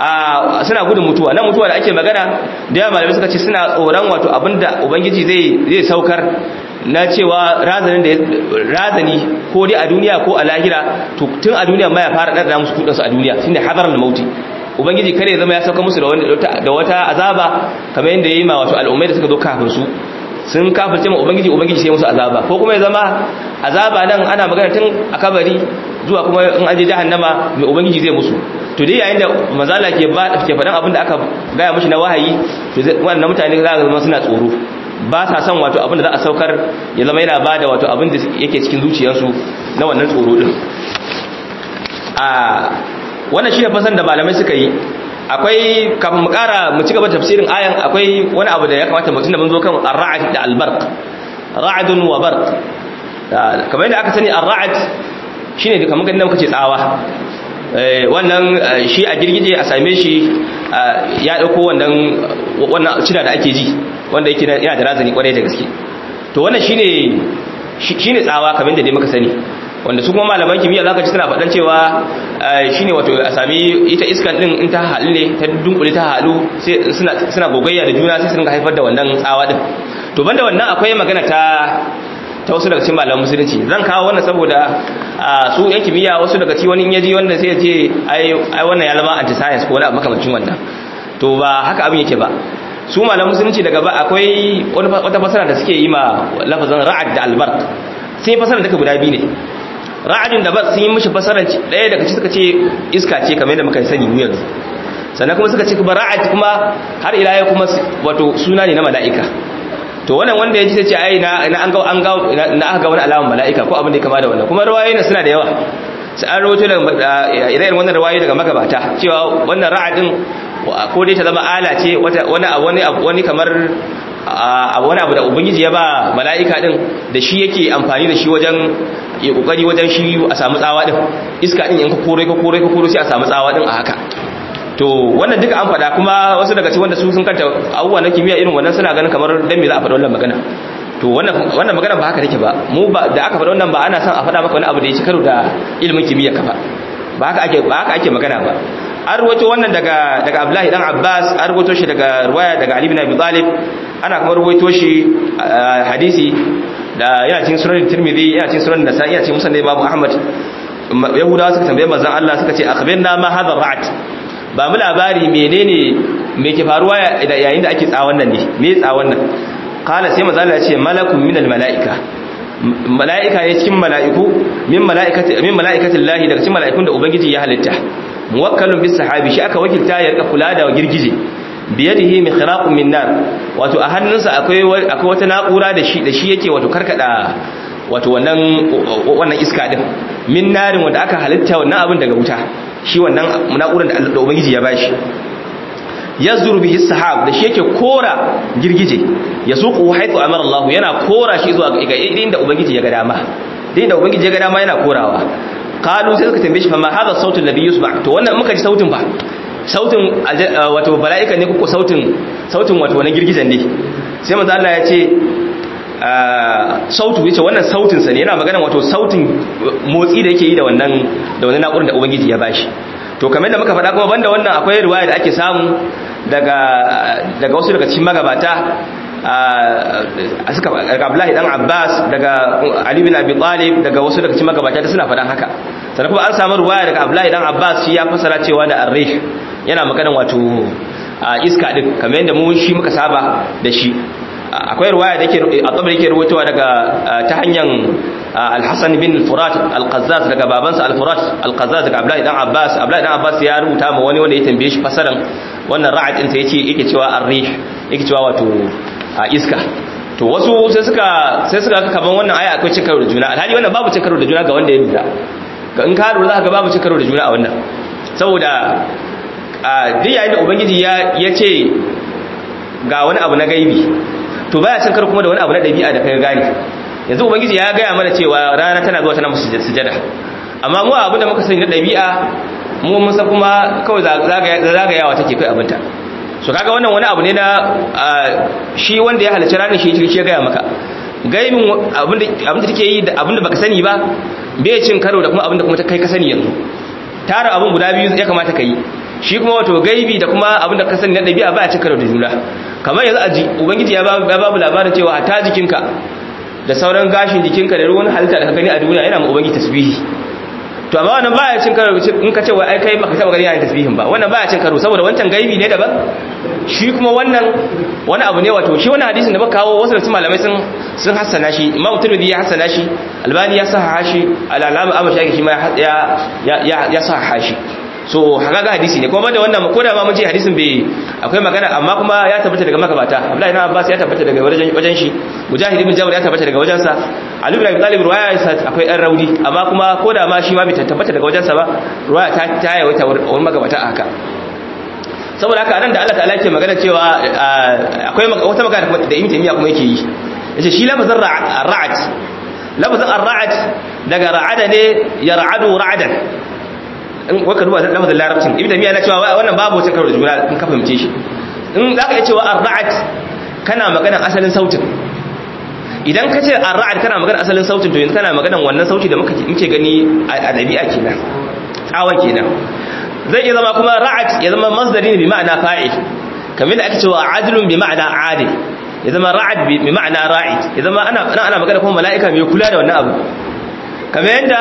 suna gudun mutuwa nan mutuwa da ake magana da malamai suka ce suna tsoron wato abinda ubangiji zai zai saukar na cewa razanin da razani ko dai a duniya ko a lahira to tun a duniya ma ya fara dada musu kudin su a duniya shine hadar al-maut ubangiji kare zama ya sauka musu da wata azaba kamar yadda yayi ma wato al'ummai da suka zo kafin su sun kafirce ma ubangiji ubangiji sai musu azaba ko kuma ya zama azaba nan ana magana tun a kabari zuwa kuma in an je jahannama mai ubangiji zai musu to dai yayin da mazala ke ba ke faɗan abin da aka gaya mishi na wahayi to wannan mutane za ga zama suna tsoro ba sa son wato abin da za a saukar ya zama yana bada wato abin da yake cikin zuciyarsu na wannan tsoro din a wannan shine fasan da malamai suka yi akwai kafin mu kara mu ci gaba tafsirin ayan akwai wani abu da ya kamata mutum da mun zo kan ar-ra'd da al-barq ra'dun wa barq kamar yadda aka sani ar-ra'd shine da kamar ganin muka ce tsawa wannan shi a girgije a same shi ya dauko wannan wannan cida da ake ji wanda yake yana da razani kwarai da gaske to wannan shine shine tsawa kamar yadda dai muka sani wanda su kuma malaman kimiyya zaka ji suna faɗan cewa shine wato a sami ita iskan din in ta halu ne ta dunkule ta halu sai suna suna gogayya da juna sai su rinka haifar da wannan tsawa din to banda wannan akwai magana ta ta wasu daga cikin malaman musulunci zan kawo wannan saboda su yan kimiyya wasu daga ci wani in yaji wanda sai ya ce ai ai wannan ya zama anti science ko wani abu makamancin wannan to ba haka abin yake ba su malaman musulunci daga ba akwai wata fasara da suke yi ma lafazin ra'ad da albark sai fasara daga guda biyu ne ra'adin da ba sun yi mishi fasarar ɗaya daga ci suka ce iska ce kamar yadda muka sani mu yanzu sannan kuma suka ce kuma ra'ad kuma har ila yau kuma wato suna ne na mala'ika to wannan wanda ya ji sai ce ai na an ga an ga na aka ga wani alaman mala'ika ko abin da ya kama da wannan kuma ruwayoyin suna da yawa sai an rawaito daga irin wannan ruwayoyi daga magabata cewa wannan ra'adin ko dai ta zama ala ce wani wani wani kamar wani abu da ubangiji ya ba mala'ika din da shi yake amfani da shi wajen ya kokari wajen shi a samu tsawa din iska din in ka kore ka kore ka kore sai a samu tsawa din a haka to wannan duka an faɗa kuma wasu daga cikin wanda su sun kanta abubuwa na kimiyya irin wannan suna ganin kamar dan me za a faɗa wannan magana to wannan wannan magana ba haka take ba mu ba da aka faɗa wannan ba ana son a faɗa maka wani abu da ya ci karo da ilimin kimiyya ka ba ba haka ake ba haka ake magana ba an ruwato wannan daga daga Abdullahi dan Abbas an ruwato shi daga ruwaya daga Ali bin Abi Talib ana kuma ruwaito shi hadisi da yana cikin sunan Tirmidhi yana cikin sunan Nasa'i yana cikin Musnad Imam Ahmad Yahudawa suka tambaye manzon Allah suka ce akhbirna ma hadha ra'at ba mu labari menene me ke faruwa yayin da ake tsawon nan ne me tsawon nan kala sai manzon Allah ya ce malakun minal malaika mala'ika ne cikin mala'iku min mala'ikati min mala'ikatin lahi daga cikin mala'ikun da ubangiji ya halitta muwakkalun bis sahabi shi aka wakilta ya rika kula da girgije biyadihi mikhraqun min nar wato a hannunsa akwai akwai wata na'ura da shi da shi yake wato karkada wato wannan wannan iska din min narin wanda aka halitta wannan abin daga wuta shi wannan na'urar da ubangiji ya bashi yazuru bihi sahab da shi yake kora girgije ya suqu haythu amara Allah yana kora shi zuwa ga inda ubangiji ya ga dama inda ubangiji ya ga dama yana korawa qalu sai suka tambaye shi fa ma hadha sautul ladhi yusma to wannan muka ji sautin ba sautin wato mala'ika ne ko sautin sautin wato wannan girgijen ne sai manzo Allah ya ce sautu yace wannan sautin sa ne yana magana wato sautin motsi da yake yi da wannan da wannan na'urar da ubangiji ya bashi to kamar da muka faɗa kuma banda wannan akwai riwaya da ake samu daga daga wasu daga cikin magabata a suka daga Abdullahi dan Abbas daga Ali bin Abi Talib daga wasu daga cikin magabata da suna faɗan haka sannan kuma an samu riwaya daga Abdullahi dan Abbas shi ya fasara cewa da ar-rih yana magana wato iska din kamar yadda mu shi muka saba da shi akwai ruwaya da yake a tsabar yake rubutuwa daga ta hanyar al-Hassan bin Furat al-Qazzaz daga babansa al-Furat al-Qazzaz daga Abdullahi dan Abbas Abdullahi dan Abbas ya rubuta ma wani wanda ya tambaye shi fasaran wannan ra'ad din sa yace yake cewa ar-rih yake cewa wato iska to wasu sai suka sai suka kaman wannan aya akwai cin karo da juna alhali wannan babu cin karo da juna ga wanda ya lura ga in ka lura za ka ga babu cin karo da juna a wannan saboda duk yayin da ubangiji ya ce ga wani abu na gaibi to baya cin karo kuma da wani abu na dabi'a da kai gane yanzu ubangiji ya gaya mana cewa rana tana zuwa tana musu sujada amma mu abin da muka sani na dabi'a mu mun san kuma kawai zagayawa take kai abinta so kaga wannan wani abu ne na shi wanda ya halarci ranar shi shi ya gaya maka gaibin abin da take yi da abin da baka sani ba bai cin karo da kuma abin da kuma kai ka sani yanzu tara abin guda biyu ya kamata ka yi shi kuma wato gaibi da kuma abin da ka sani na ɗabi'a ba a cin karo da juna kamar yanzu aji ubangiji ya babu labarin cewa a ta jikinka da sauran gashin jikinka da ruwan halitta da ka gani a duniya yana ma ubangiji tasbihi to amma wannan baya cin karo in ka ce wai ai kai baka taba gani yana tasbihin ba wannan baya cin karo saboda wancan gaibi ne daban shi kuma wannan wani abu ne wato shi wannan hadisin da baka kawo wasu da malamai sun sun hassana shi imam tirmidhi ya hassana shi albani ya sahaha shi al-alama abu shaki shi ma ya ya ya sahaha shi so haka ga hadisi ne kuma banda wannan ko da ma mun ce hadisin bai akwai magana amma kuma ya tabbata daga magabata Abdullahi ibn Abbas ya tabbata daga wajen wajen shi Mujahid ibn Jabr ya tabbata daga wajen sa Ali ibn Abi Talib ruwaya akwai ɗan rauni amma kuma ko da ma shi ma bai tabbata daga wajen sa ba ruwaya ta ta yawaita wurin magabata a haka saboda haka nan da Allah ta'ala yake magana cewa akwai wata magana da Ibn Taymiyyah kuma yake yi yace shi lafazin ra'ad lafazin ar-ra'ad daga ra'ada ne yar'adu ra'adan in waka duba lafazin larabcin ibn tamiya na cewa wannan babu wata karo da juna in ka fahimce shi in zaka iya cewa ar-ra'd kana magana asalin sautin idan ka ce ar-ra'd kana magana asalin sautin to yanzu kana magana wannan sauti da muka muke gani a dabi'a kenan tsawon kenan zai iya zama kuma ra'd ya zama masdari ne bi ma'ana fa'il kamar da ake cewa adlun bi ma'ana adil ya zama ra'd bi ma'ana ra'id ya zama ana ana magana kuma mala'ika mai kula da wannan abu kamar yadda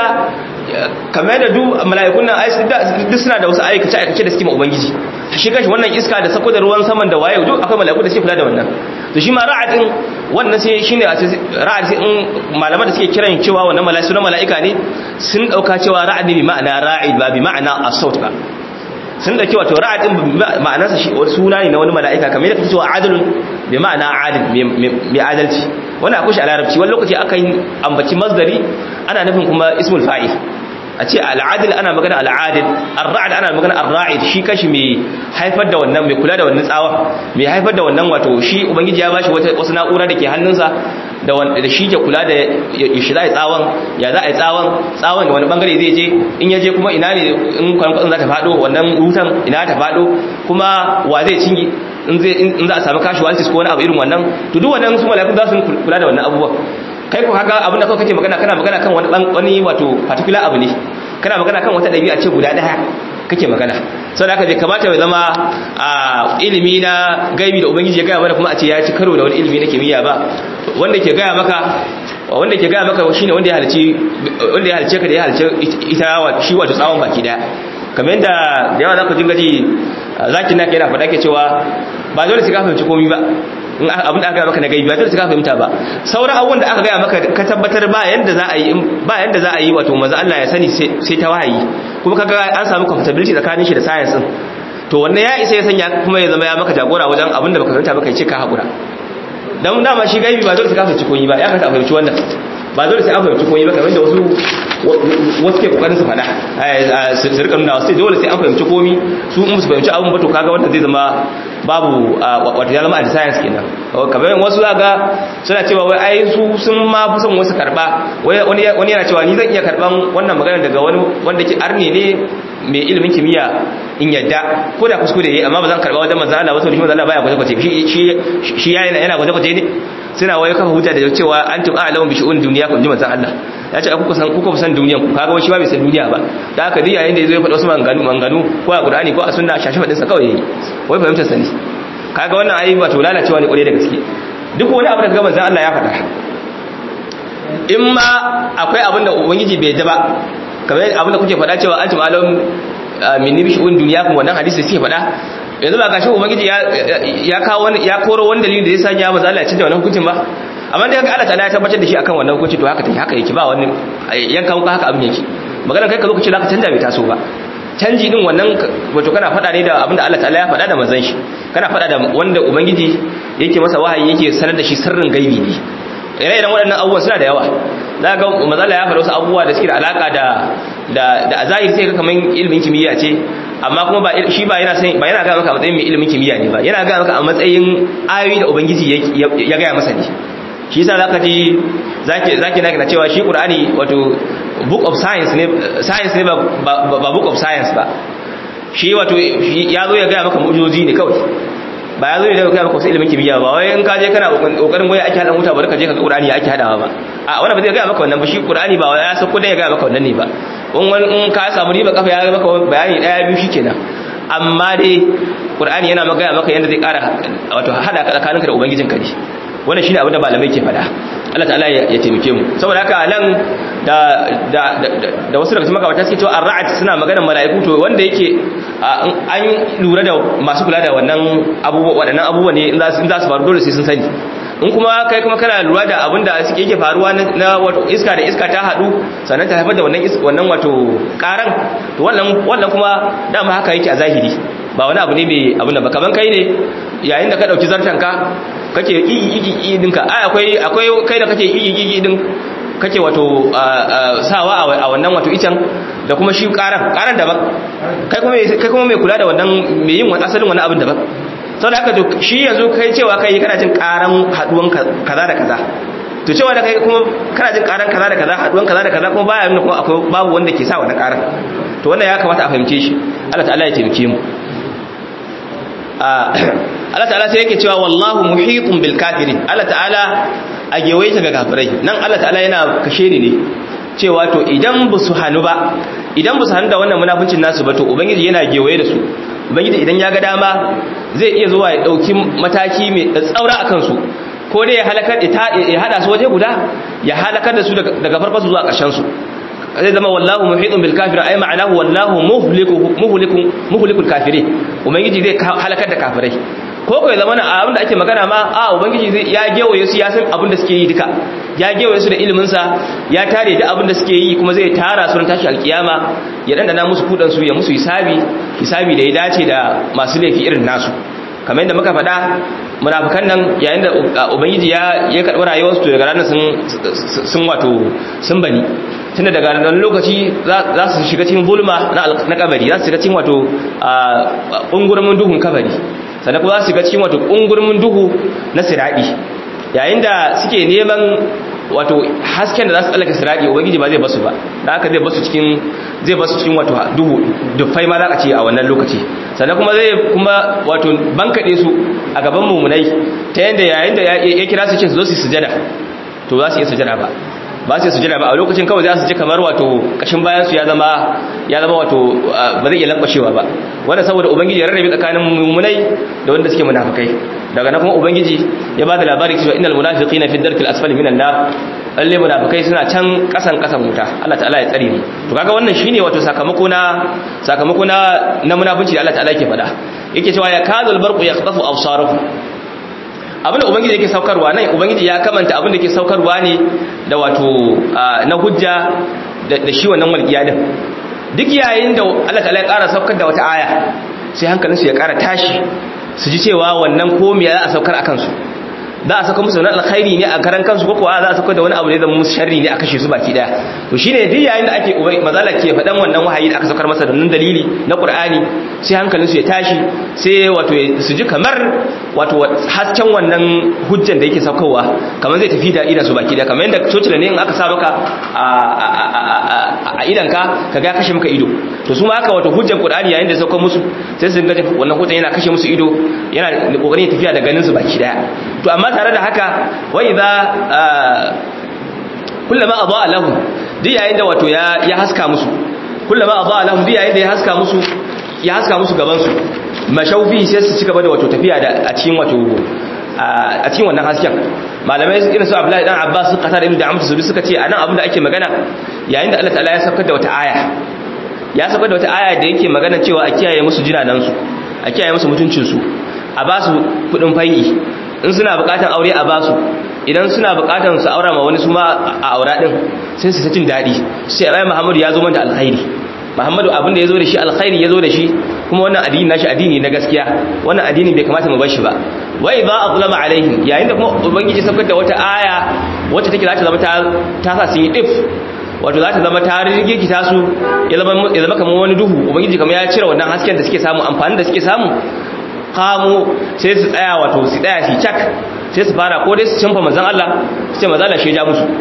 kamar da duk mala'ikun nan duk suna da wasu aikace aikace da suke ma ubangiji shi kashi wannan iska da sako da ruwan saman da waye duk akwai mala'iku da suke kula da wannan to shi ma ra'atin wannan sai shine ra'at sai in malaman da suke kiran cewa wannan mala'iku na mala'ika ne sun dauka cewa ra'ad ne bi ma'ana ra'id ba bi ma'ana as-saut ba sun dauki wato ra'ad din ma'anarsa shi suna ne na wani mala'ika kamar yadda kake cewa adalun bi ma'ana adil mai adalci wannan akwai shi a larabci wani lokaci aka yi ambaci masdari ana nufin kuma ismul fa'il a ce al'adil ana magana al'adil ar-ra'd ana magana ar-ra'id shi kashi mai haifar da wannan mai kula da wannan tsawa mai haifar da wannan wato shi ubangiji ya bashi wata wasu na'ura da ke hannunsa da wanda shi ke kula da shi za a yi tsawon ya za a yi tsawon tsawon da wani bangare zai je in ya je kuma ina ne in kwanan za ta faɗo wannan wutan ina ta faɗo kuma wa zai cinye in za a samu casualties ko wani abu irin wannan to duk wannan su malakun za su kula da wannan abubuwa kai ko haka abin da kawai kake magana kana magana kan wani wani wato particular abu ne kana magana kan wata dabi'a ce guda daya kake magana sau da aka bai kamata ya zama a ilimi na gaibi da ubangiji ya gaya mana kuma a ce ya ci karo da wani ilimi na kimiyya ba wanda ke gaya maka wanda ke gaya maka shine wanda ya halci wanda ya halce ka da ya halce ita shi wato tsawon baki daya kamar yadda da yawa za ku jinga ji zakin naka yana faɗa ke cewa ba dole sai ka fahimci komai ba in abin da aka gaya maka na gaibi ba dole sai ka fahimta ba sauran abubuwan da aka gaya maka ka tabbatar ba yanda za a yi ba yanda za a yi wato manzo Allah ya sani sai ta wahayi kuma kaga an samu compatibility tsakanin shi da science din to wannan ya isa ya sanya kuma ya zama ya maka jagora wajen abin da baka fahimta ba kai ce ka hakura dan dama shi gaibi ba dole sai ka fahimci komai ba ya ka fahimci wannan ba dole sai an fahimci komai ba kamar da wasu wasu ke kokarin su fada su rika nuna wasu dole sai an fahimci komai su in su fahimci abun ba to kaga wanda zai zama babu wato ya zama a science kenan kamar wasu zaga suna cewa wai ai su sun ma fi son wasu karba wani yana cewa ni zan iya karban wannan magana daga wani wanda ke arne ne mai ilimin kimiyya in yadda ko da kuskure yayi amma ba zan karba wajen manzo Allah wato shi manzo Allah baya gwaje-gwaje shi shi yana yana gwaje-gwaje ne suna waye kafa hujja da cewa antum a'lamu bi shu'un dunya kun ji manzo Allah ya ce kuka san kuka san duniyan ku kaga wani shi ba bai san duniya ba da haka dai yayin da yazo ya faɗa wasu manganu manganu ko a Qur'ani ko a sunna shashi fadin sa kawai yayi wai fahimtar sa ne kaga wannan ayi wato lalacewa ne kwarai da gaske duk wani abu da ga manzo Allah ya faɗa in ma akwai abin da ubangiji bai da ba kamar abin da kuke faɗa cewa antum a'lamu min nibi shu'un dunya kun wannan hadisi sai faɗa yanzu ba gashi ubangiji ya ya kawo wani ya koro wani dalili da ya sanya manzo Allah ya cinta wannan hukuncin ba amma dai Allah ta'ala ya tabbatar da shi akan wannan hukunci to haka take haka yake ba wani yanka muka haka abin yake magana kai ka zo ka ce zaka canja bai taso ba canji din wannan wato kana faɗa ne da abin da Allah ta'ala ya faɗa da manzon shi kana faɗa da wanda ubangiji yake masa wahayi yake sanar da shi sirrin gaibi ne ire-iren waɗannan abubuwan suna da yawa za ga mazala ya faɗa wasu abubuwa da suke da alaƙa da da a zahiri sai ga kamar ilimin kimiyya ce amma kuma ba shi ba yana ba yana ga maka a matsayin mai ilimin kimiyya ne ba yana ga maka a matsayin ayoyi da ubangiji ya gaya masa ne shi yasa zaka ji zaki zaki na cewa shi qur'ani wato book of science ne science ne ba ba book of science ba shi wato ya zo ya gaya maka mu'jizoji ne kawai ba ya zo ne da kai maka wasu ilimin kimiyya ba wai in ka je kana kokarin goyi ake hada wuta bari ka je ka ga qur'ani ya ake hadawa ba a wannan ba zai ga maka wannan ba shi qur'ani ba ya sako da ya ga maka wannan ne ba in wani in ka samu riba kafa ya ga maka bayani daya biyu shikenan amma dai qur'ani yana magana maka yanda zai kara wato hada ka tsakaninka da ubangijinka ne wannan shine abin da malamai ke faɗa Allah ta'ala ya taimake mu saboda haka nan da da da wasu daga cikin magabata suke cewa ar-ra'd suna maganar mala'iku to wanda yake an lura da masu kula da wannan abubuwa waɗannan abubuwa ne in za su faru dole sai sun sani in kuma kai kuma kana lura da abin da suke yake faruwa na wato iska da iska ta haɗu sannan ta haifar da wannan wannan wato ƙaran to wannan wannan kuma dama haka yake a zahiri ba wani abu ne mai abin da ba kaman kai ne yayin da ka ɗauki zartanka kake igi dinka ai akwai akwai kai da kake igi din kake wato sawa a wannan wato icen da kuma shi karan karan daban kai kuma kai kuma mai kula da wannan mai yin wani asalin wani abin daban saboda haka to shi yanzu kai cewa kai kana jin karan haduwan kaza da kaza to cewa da kai kuma kana jin karan kaza da kaza haduwan kaza da kaza kuma baya nuna kuma akwai babu wanda ke sa wannan karan to wannan ya kamata a fahimce shi Allah ta'ala ya taimake mu Allah ta'ala sai yake cewa wallahu muhitun bil kafirin Allah ta'ala a gewaye ta ga kafirai nan Allah ta'ala yana kashe ni ne cewa to idan ba su hannu ba idan ba su hannu da wannan munafincin nasu ba to ubangiji yana gewaye da su ubangiji idan ya ga dama zai iya zuwa ya dauki mataki mai tsaura akan su ko dai ya halakar ya hada su waje guda ya halakar da su daga farko zuwa ƙarshen su zai zama wallahu muhitun bil kafirin ay ma'anahu wallahu muhliku muhliku muhlikul kafirin ubangiji zai halakar da kafirai ko ko ya zama na abin da ake magana ma a ubangiji zai ya gewaye su ya san abin da suke yi duka ya gewaye su da ilimin sa ya tare da abin da suke yi kuma zai tara su ran tashi alkiyama ya dandana musu kudan su ya musu hisabi hisabi da ya dace da masu laifi irin nasu kamar yadda muka faɗa munafikan nan yayin da ubangiji ya ya karɓi rayuwarsu to daga ranar sun sun wato sun bani tunda daga nan lokaci za su shiga cikin bulma na kabari za su shiga cikin wato ungurmin duhun kabari sannan kuma za su shiga cikin wato ungurmin duhu na siradi yayin da suke neman wato hasken da za su tsallaka siradi ubangiji ba zai basu ba da haka zai basu cikin zai basu cikin wato duhu dufai ma za a ce a wannan lokaci sannan kuma zai kuma wato bankaɗe su a gaban mummunai ta yadda yayin da ya kira su ce su zo su sujada to za su iya sujada ba ba su sujada ba a lokacin kawai za su ji kamar wato kashin bayan su ya zama ya zama wato ba zai iya lankwashewa ba wanda saboda ubangiji ya rarrabe tsakanin mummunai da wanda suke munafikai daga nan kuma ubangiji ya ba da labari cewa innal munafiqina fi darkil asfali minan nar lalle munafikai suna can kasan kasan wuta Allah ta'ala ya tsare mu to kaga wannan shine wato sakamako na sakamako na na munafunci da Allah ta'ala yake faɗa yake cewa ya kadul barqu yaqtafu absarakum abinda ubangiji yake saukarwa nan ubangiji ya kamanta abinda yake saukarwa ne da wato na hujja da shi wannan walƙiya din duk yayin da Allah ta'ala ya ƙara saukar da wata aya sai hankalinsu ya ƙara tashi su ji cewa wannan komiya za a saukar a kansu za a sauka musu wani alkhairi ne a karan kansu ko kuwa za a saukar da wani abu ne zama musu sharri ne a kashe su baki daya to shine duk yayin da ake mazala ke faɗan wannan wahayi da aka saukar masa da nan dalili na qur'ani sai hankalin su ya tashi sai wato su ji kamar wato hasken wannan hujjan da yake saukarwa kamar zai tafi da idan su baki daya kamar yadda cocila ne in aka sa maka a idan ka kaga ya kashe maka ido to su ma haka wato hujjan qur'ani yayin da saukar musu sai su ga wannan hujjan yana kashe musu ido yana kokarin tafiya da ganin su baki daya to amma tare da haka wa idza kullama adaa lahum duk yayin da wato ya ya haska musu kullama adaa lahum duk yayin da ya haska musu ya haska musu gaban su mashaufi sai su cigaba da wato tafiya da a cikin wato a cikin wannan hasken malamai irin su Abdullahi dan Abbas su qatar ibn Da'am su suka ce anan abin da ake magana yayin da Allah ta'ala ya saukar da wata aya ya saukar da wata aya da yake magana cewa a kiyaye musu jinanan su a kiyaye musu mutuncin su a ba su kudin fai'i in suna bukatan aure a basu idan suna bukatan su aura ma wani su ma a aura din sai su jin daɗi sai rai muhammadu ya zo manta alkhairi muhammadu abin da ya zo da shi alkhairi ya zo da shi kuma wannan addini nashi addini na gaskiya wannan addini bai kamata mu bar shi ba wai ba azlama alaihim yayin da kuma ubangiji saukar da wata aya wacce take za ta zama ta sa sun yi dif wato za ta zama ta rigirgita su ya zama kamar wani duhu ubangiji kamar ya cire wannan hasken da suke samu amfani da suke samu kamo sai su tsaya wato su tsaya shi cak sai su fara ko dai su canfa manzan Allah su ce manzan Allah shi ja musu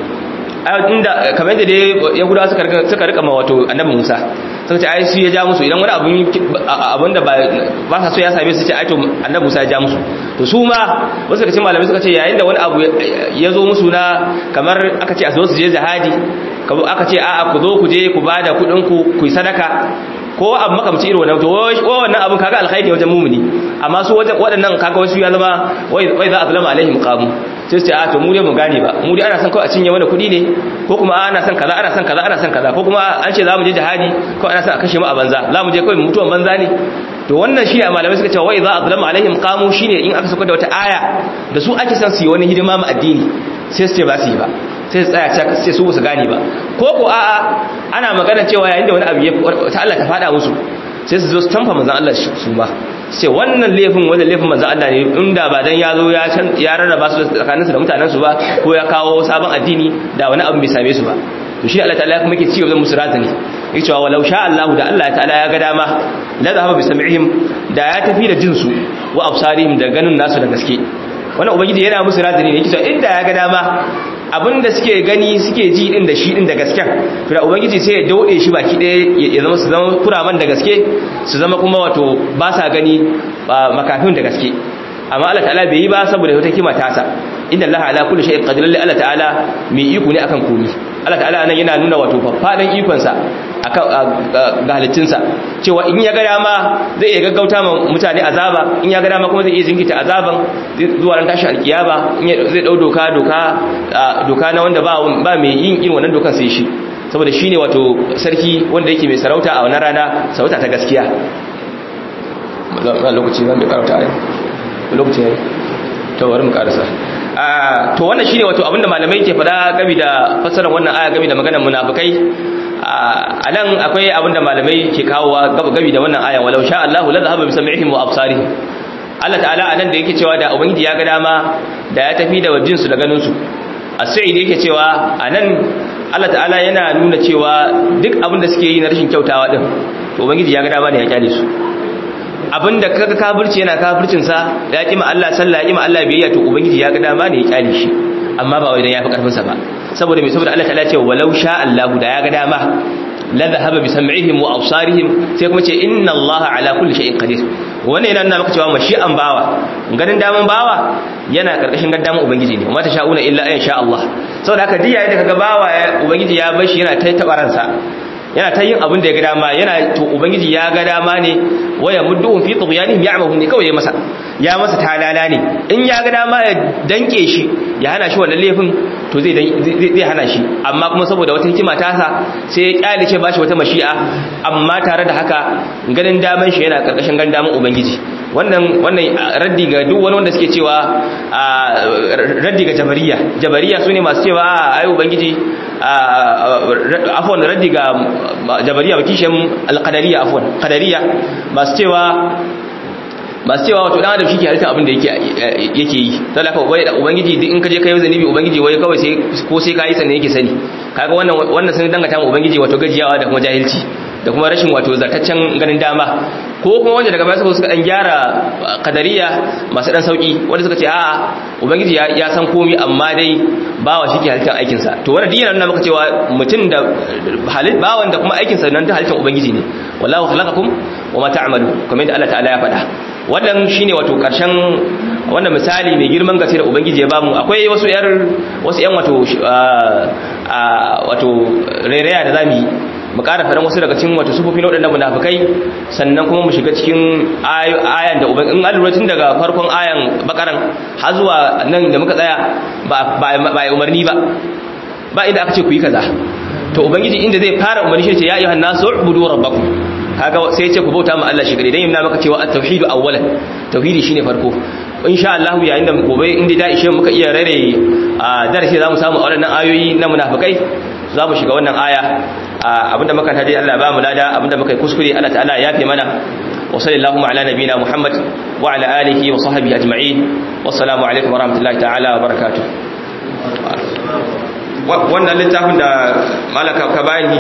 inda kamar yadda dai yahudawa suka rika suka rika ma wato annabi Musa suka ce ai shi ya ja musu idan wani abun abun da ba sa so ya same su ce ai to annabi Musa ya ja musu to su ma wasu daga cikin malamai suka ce yayin da wani abu ya zo musu na kamar aka ce a zo su je jihadi aka ce a'a ku zo ku je ku bada kuɗin ku ku yi sadaka ko abu makamci irin wannan to wannan abun kaga alkhairi wajen mumuni amma su wajen waɗannan kaga wasu ya zama wai za a zalama alaihim qamu sai su ce a to mu dai mu gane ba mu dai ana son kawai a cinye mana kuɗi ne ko kuma ana son kaza ana son kaza ana son kaza ko kuma an ce za mu je jihadi ko ana son a kashe mu a banza za mu je kawai mutuwan banza ne to wannan shine a malamai suka ce wai za a zalama alaihim qamu shine in aka saka da wata aya da su ake son su yi wani hidima ma addini sai su ce ba su yi ba sai su tsaya cak sai su su gane ba ko ko a'a ana magana cewa yayin da wani abu ya ta Allah ta fada musu sai su zo su tamfa manzon Allah su ma sai wannan laifin wannan laifin manzon Allah ne inda ba dan ya zo ya can ya rarraba su tsakanin su da mutanen su ba ko ya kawo sabon addini da wani abu bai same su ba to shi Allah ta'ala kuma yake cewa zan musu razani yake cewa walau sha Allah da Allah ta'ala ya ga dama la zahaba bi sam'ihim da ya tafi da jinsu wa absarihim da ganin nasu da gaske wannan ubangiji yana musu razani ne yake cewa inda ya ga dama abinda suke gani suke ji din da shi din da gasken to da ubangiji sai ya daude shi baki ɗaya ya zama su zama kuraman da gaske su zama kuma wato ba sa gani makafin da gaske amma Allah ta'ala bai yi ba saboda wata kima tasa inna Allah ala kulli shay'in qadir lillahi Allah ta'ala mai iko ne akan komai Allah ta'ala nan yana nuna wato faffadan ikon sa akan ga halittinsa cewa in ya ga dama zai iya gaggauta ma mutane azaba in ya ga dama kuma zai iya jinkita azaban zuwa ran tashi alkiyaba zai dau doka doka doka na wanda ba ba mai yin irin wannan dokan sai shi saboda shine wato sarki wanda yake mai sarauta a wannan rana sarauta ta gaskiya lokaci zan bai karauta ayi lokaci yayi to bari mu karasa to wannan shine wato abinda malamai ke faɗa game da fassarar wannan aya game da maganar munafikai a nan akwai abinda malamai ke kawowa game da wannan aya walau sha Allah la zahaba bi sam'ihim wa absarihim Allah ta'ala anan da yake cewa da ubangiji ya ga dama da ya tafi da wajin su da ganin su as-sa'id yake cewa anan Allah ta'ala yana nuna cewa duk abinda suke yi na rashin kyautawa din to ubangiji ya ga dama ne ya kyale su abinda kaga kafirci yana kafircin sa ya kima Allah sallah ya kima Allah biyayya to ubangiji ya ga dama ne ya kyale shi amma ba wai dan yafi karfin sa ba saboda me saboda Allah ta'ala ce walau sha Allah da ya ga dama la dhahaba bi sam'ihim wa absarihim sai kuma ce inna Allah ala kulli shay'in qadir wannan yana nuna maka cewa mashi'an bawa ganin daman bawa yana karkashin gaddaman ubangiji ne amma ta sha'una illa ayan sha Allah saboda haka diya da kaga bawa ubangiji ya bar shi yana ta tabaransa yana ta yin abin da ya ga dama yana to ubangiji ya ga dama ne waya mudduhum fi tughyanihim ya'mahun ne kawai ya masa ya masa talala ne in ya ga dama ya danke shi ya hana shi wannan laifin to zai zai hana shi amma kuma saboda wata hikima ta sa sai ya kyale ce bashi wata mashi'a amma tare da haka ganin daman shi yana karkashin ganin daman ubangiji wannan wannan raddi ga duk wani wanda suke cewa raddi ga jabariya jabariya sune masu cewa ai ubangiji afwan raddi ga jabariya ba kishin alqadariya afwan qadariya masu cewa masu cewa wato dan adam shi ke halitta abin da yake yake yi don haka wai ubangiji duk in ka je kai zanibi ubangiji wai kawai sai ko sai kai sannan yake sani kaga wannan wannan sun dangata mu ubangiji wato gajiyawa da kuma jahilci da kuma rashin wato zartaccen ganin dama ko kuma wanda daga baya suka suka dan gyara kadariya masu dan sauki wanda suka ce a ubangiji ya, ya san komai amma dai bawa shi ke halittar aikin sa to wannan dinan nuna maka cewa mutum da halit bawan da kuma aikin sa nan ta halittar ubangiji ne wallahu khalaqakum wama ta'malu kamar yadda Allah ta'ala ya faɗa wannan shine wato karshen wannan misali mai girman gaske da ubangiji ya bamu akwai wasu yar wasu yan wato wato rairaya da zamu yi mu ƙara faɗin wasu daga cikin wato sufofi na waɗannan munafikai sannan kuma mu shiga cikin ayan da uban in an tun daga farkon ayan bakaran har zuwa nan da muka tsaya ba ba umarni ba ba inda aka ce ku yi kaza to ubangiji inda zai fara umarni shi ce ya ayyuhan nasu ubudu rabbakum kaga sai ya ce ku bauta ma Allah shi gare dan yana maka cewa at-tauhidu awwalan tauhidi shine farko insha Allah yayin da gobe inda da ishe muka iya rare darasi zamu samu a wannan ayoyi na munafikai za mu shiga wannan aya abinda muka taje Allah ba mu lada abinda muka yi kuskure Allah ta'ala ya fi mana wa sallallahu ala nabina Muhammad wa ala alihi wa sahbihi ajma'in wassalamu alaikum wa rahmatullahi ta'ala wa barakatuh wannan littafin da malaka ka bani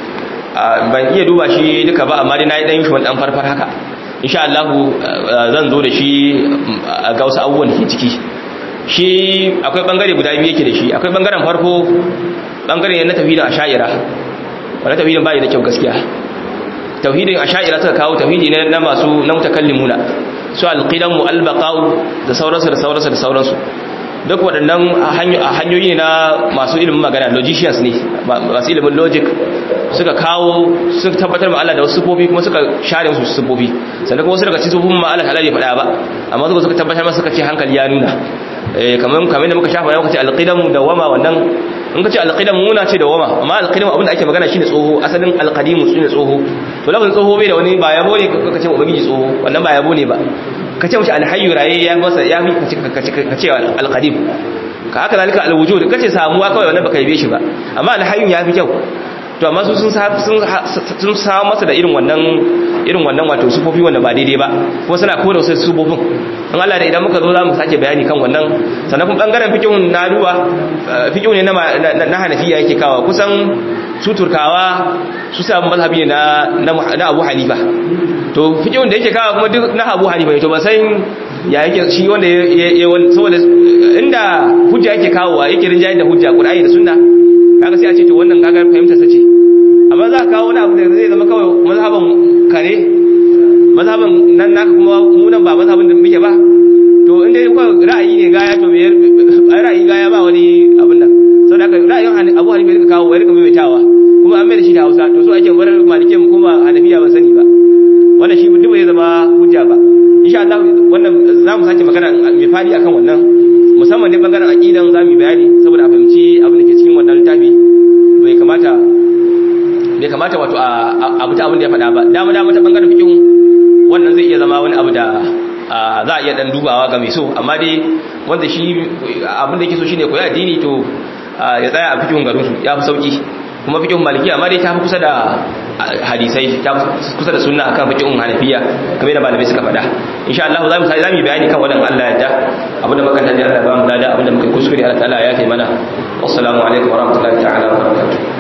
ban iya duba shi duka ba amma dai na yi dan shi dan farfar haka insha Allah zan zo da shi ga wasu abubuwan da ke ciki shi akwai bangare guda biyu yake da shi akwai bangaren farko bangare ne na tauhidin asha'ira wanda tauhidin bai da kyau gaskiya tauhidin asha'ira suka kawo tauhidi ne na masu na mutakallimuna su alqidamu albaqau da sauransu da sauransu da sauransu duk waɗannan hanyoyi ne na masu ilimin magana logicians ne masu ilimin logic suka kawo suka tabbatar ma Allah da wasu sufofi kuma suka share musu sufofi sannan kuma wasu daga cikin sufofin ma Allah ta bai faɗa ba amma suka suka tabbatar masa suka ce hankali ya nuna kamar kamar da muka shafa yau kace alqidamu da wama wannan in kace alqidamu muna ce da wama amma alqidamu abinda ake magana shine tsoho asalin alqadimu shine tsoho to lafazin tsoho bai da wani ba yabo ne kace ubangiji tsoho wannan ba yabo ne ba kace mushi alhayyu raye ya masa ya fi kace alqadim ka haka zalika alwujud kace samuwa kawai wannan baka yabe shi ba amma alhayyu ya fi kyau to amma su sun sun samu masa da irin wannan irin wannan wato sufofi wanda ba daidai ba kuma suna kore wasu sufofin in Allah da idan muka zo za mu sake bayani kan wannan sannan kuma bangaren fikihun na duba fikihu ne na hanafiya yake kawo kusan su turkawa su samu mazhabi ne na abu hanifa to fikihun da yake kawo kuma duk na abu hanifa ne to ba san ya yake shi wanda ya saboda inda hujja yake kawowa yake rinjaye da hujja qur'ani da sunna kaga sai a ce to wannan kaga fahimtar sa ce amma za ka kawo wani abu da zai zama kawai mazhaban kare mazhaban nan naka kuma mu nan ba mazhabin da muke ba to in dai kawai ra'ayi ne gaya to me ra'ayi gaya ba wani abin nan saboda haka ra'ayin Abu Hanifa rika kawo wai rika maimaitawa kuma an mai da shi da Hausa to so ake bar malike mu kuma Hanafiya ba sani ba wannan shi duk bai zama hujja ba insha Allah wannan za mu sake magana mai fadi akan wannan musamman ne bangaren aqidan za mu bayani saboda a fahimci abin da ke cikin wannan littafi bai kamata bai kamata wato a abu ta abin da ya faɗa ba dama dama ta bangaren fiqh wannan zai iya zama wani abu da za a iya dan dubawa ga mai so amma dai wanda shi abin da yake so shine koyi addini to ya tsaya a fikihun garin su ya fi sauki kuma fikihun maliki amma dai ta fi kusa da hadisai ta fi kusa da sunna akan fikihun hanafiya kamar da malamai suka faɗa insha Allah za mu sai zamu bayani kan wadan Allah yadda abin da muka tantance Allah ba mu dada abin da muka kuskure Allah ta'ala ya kai mana wassalamu alaikum wa rahmatullahi ta'ala wa barakatuh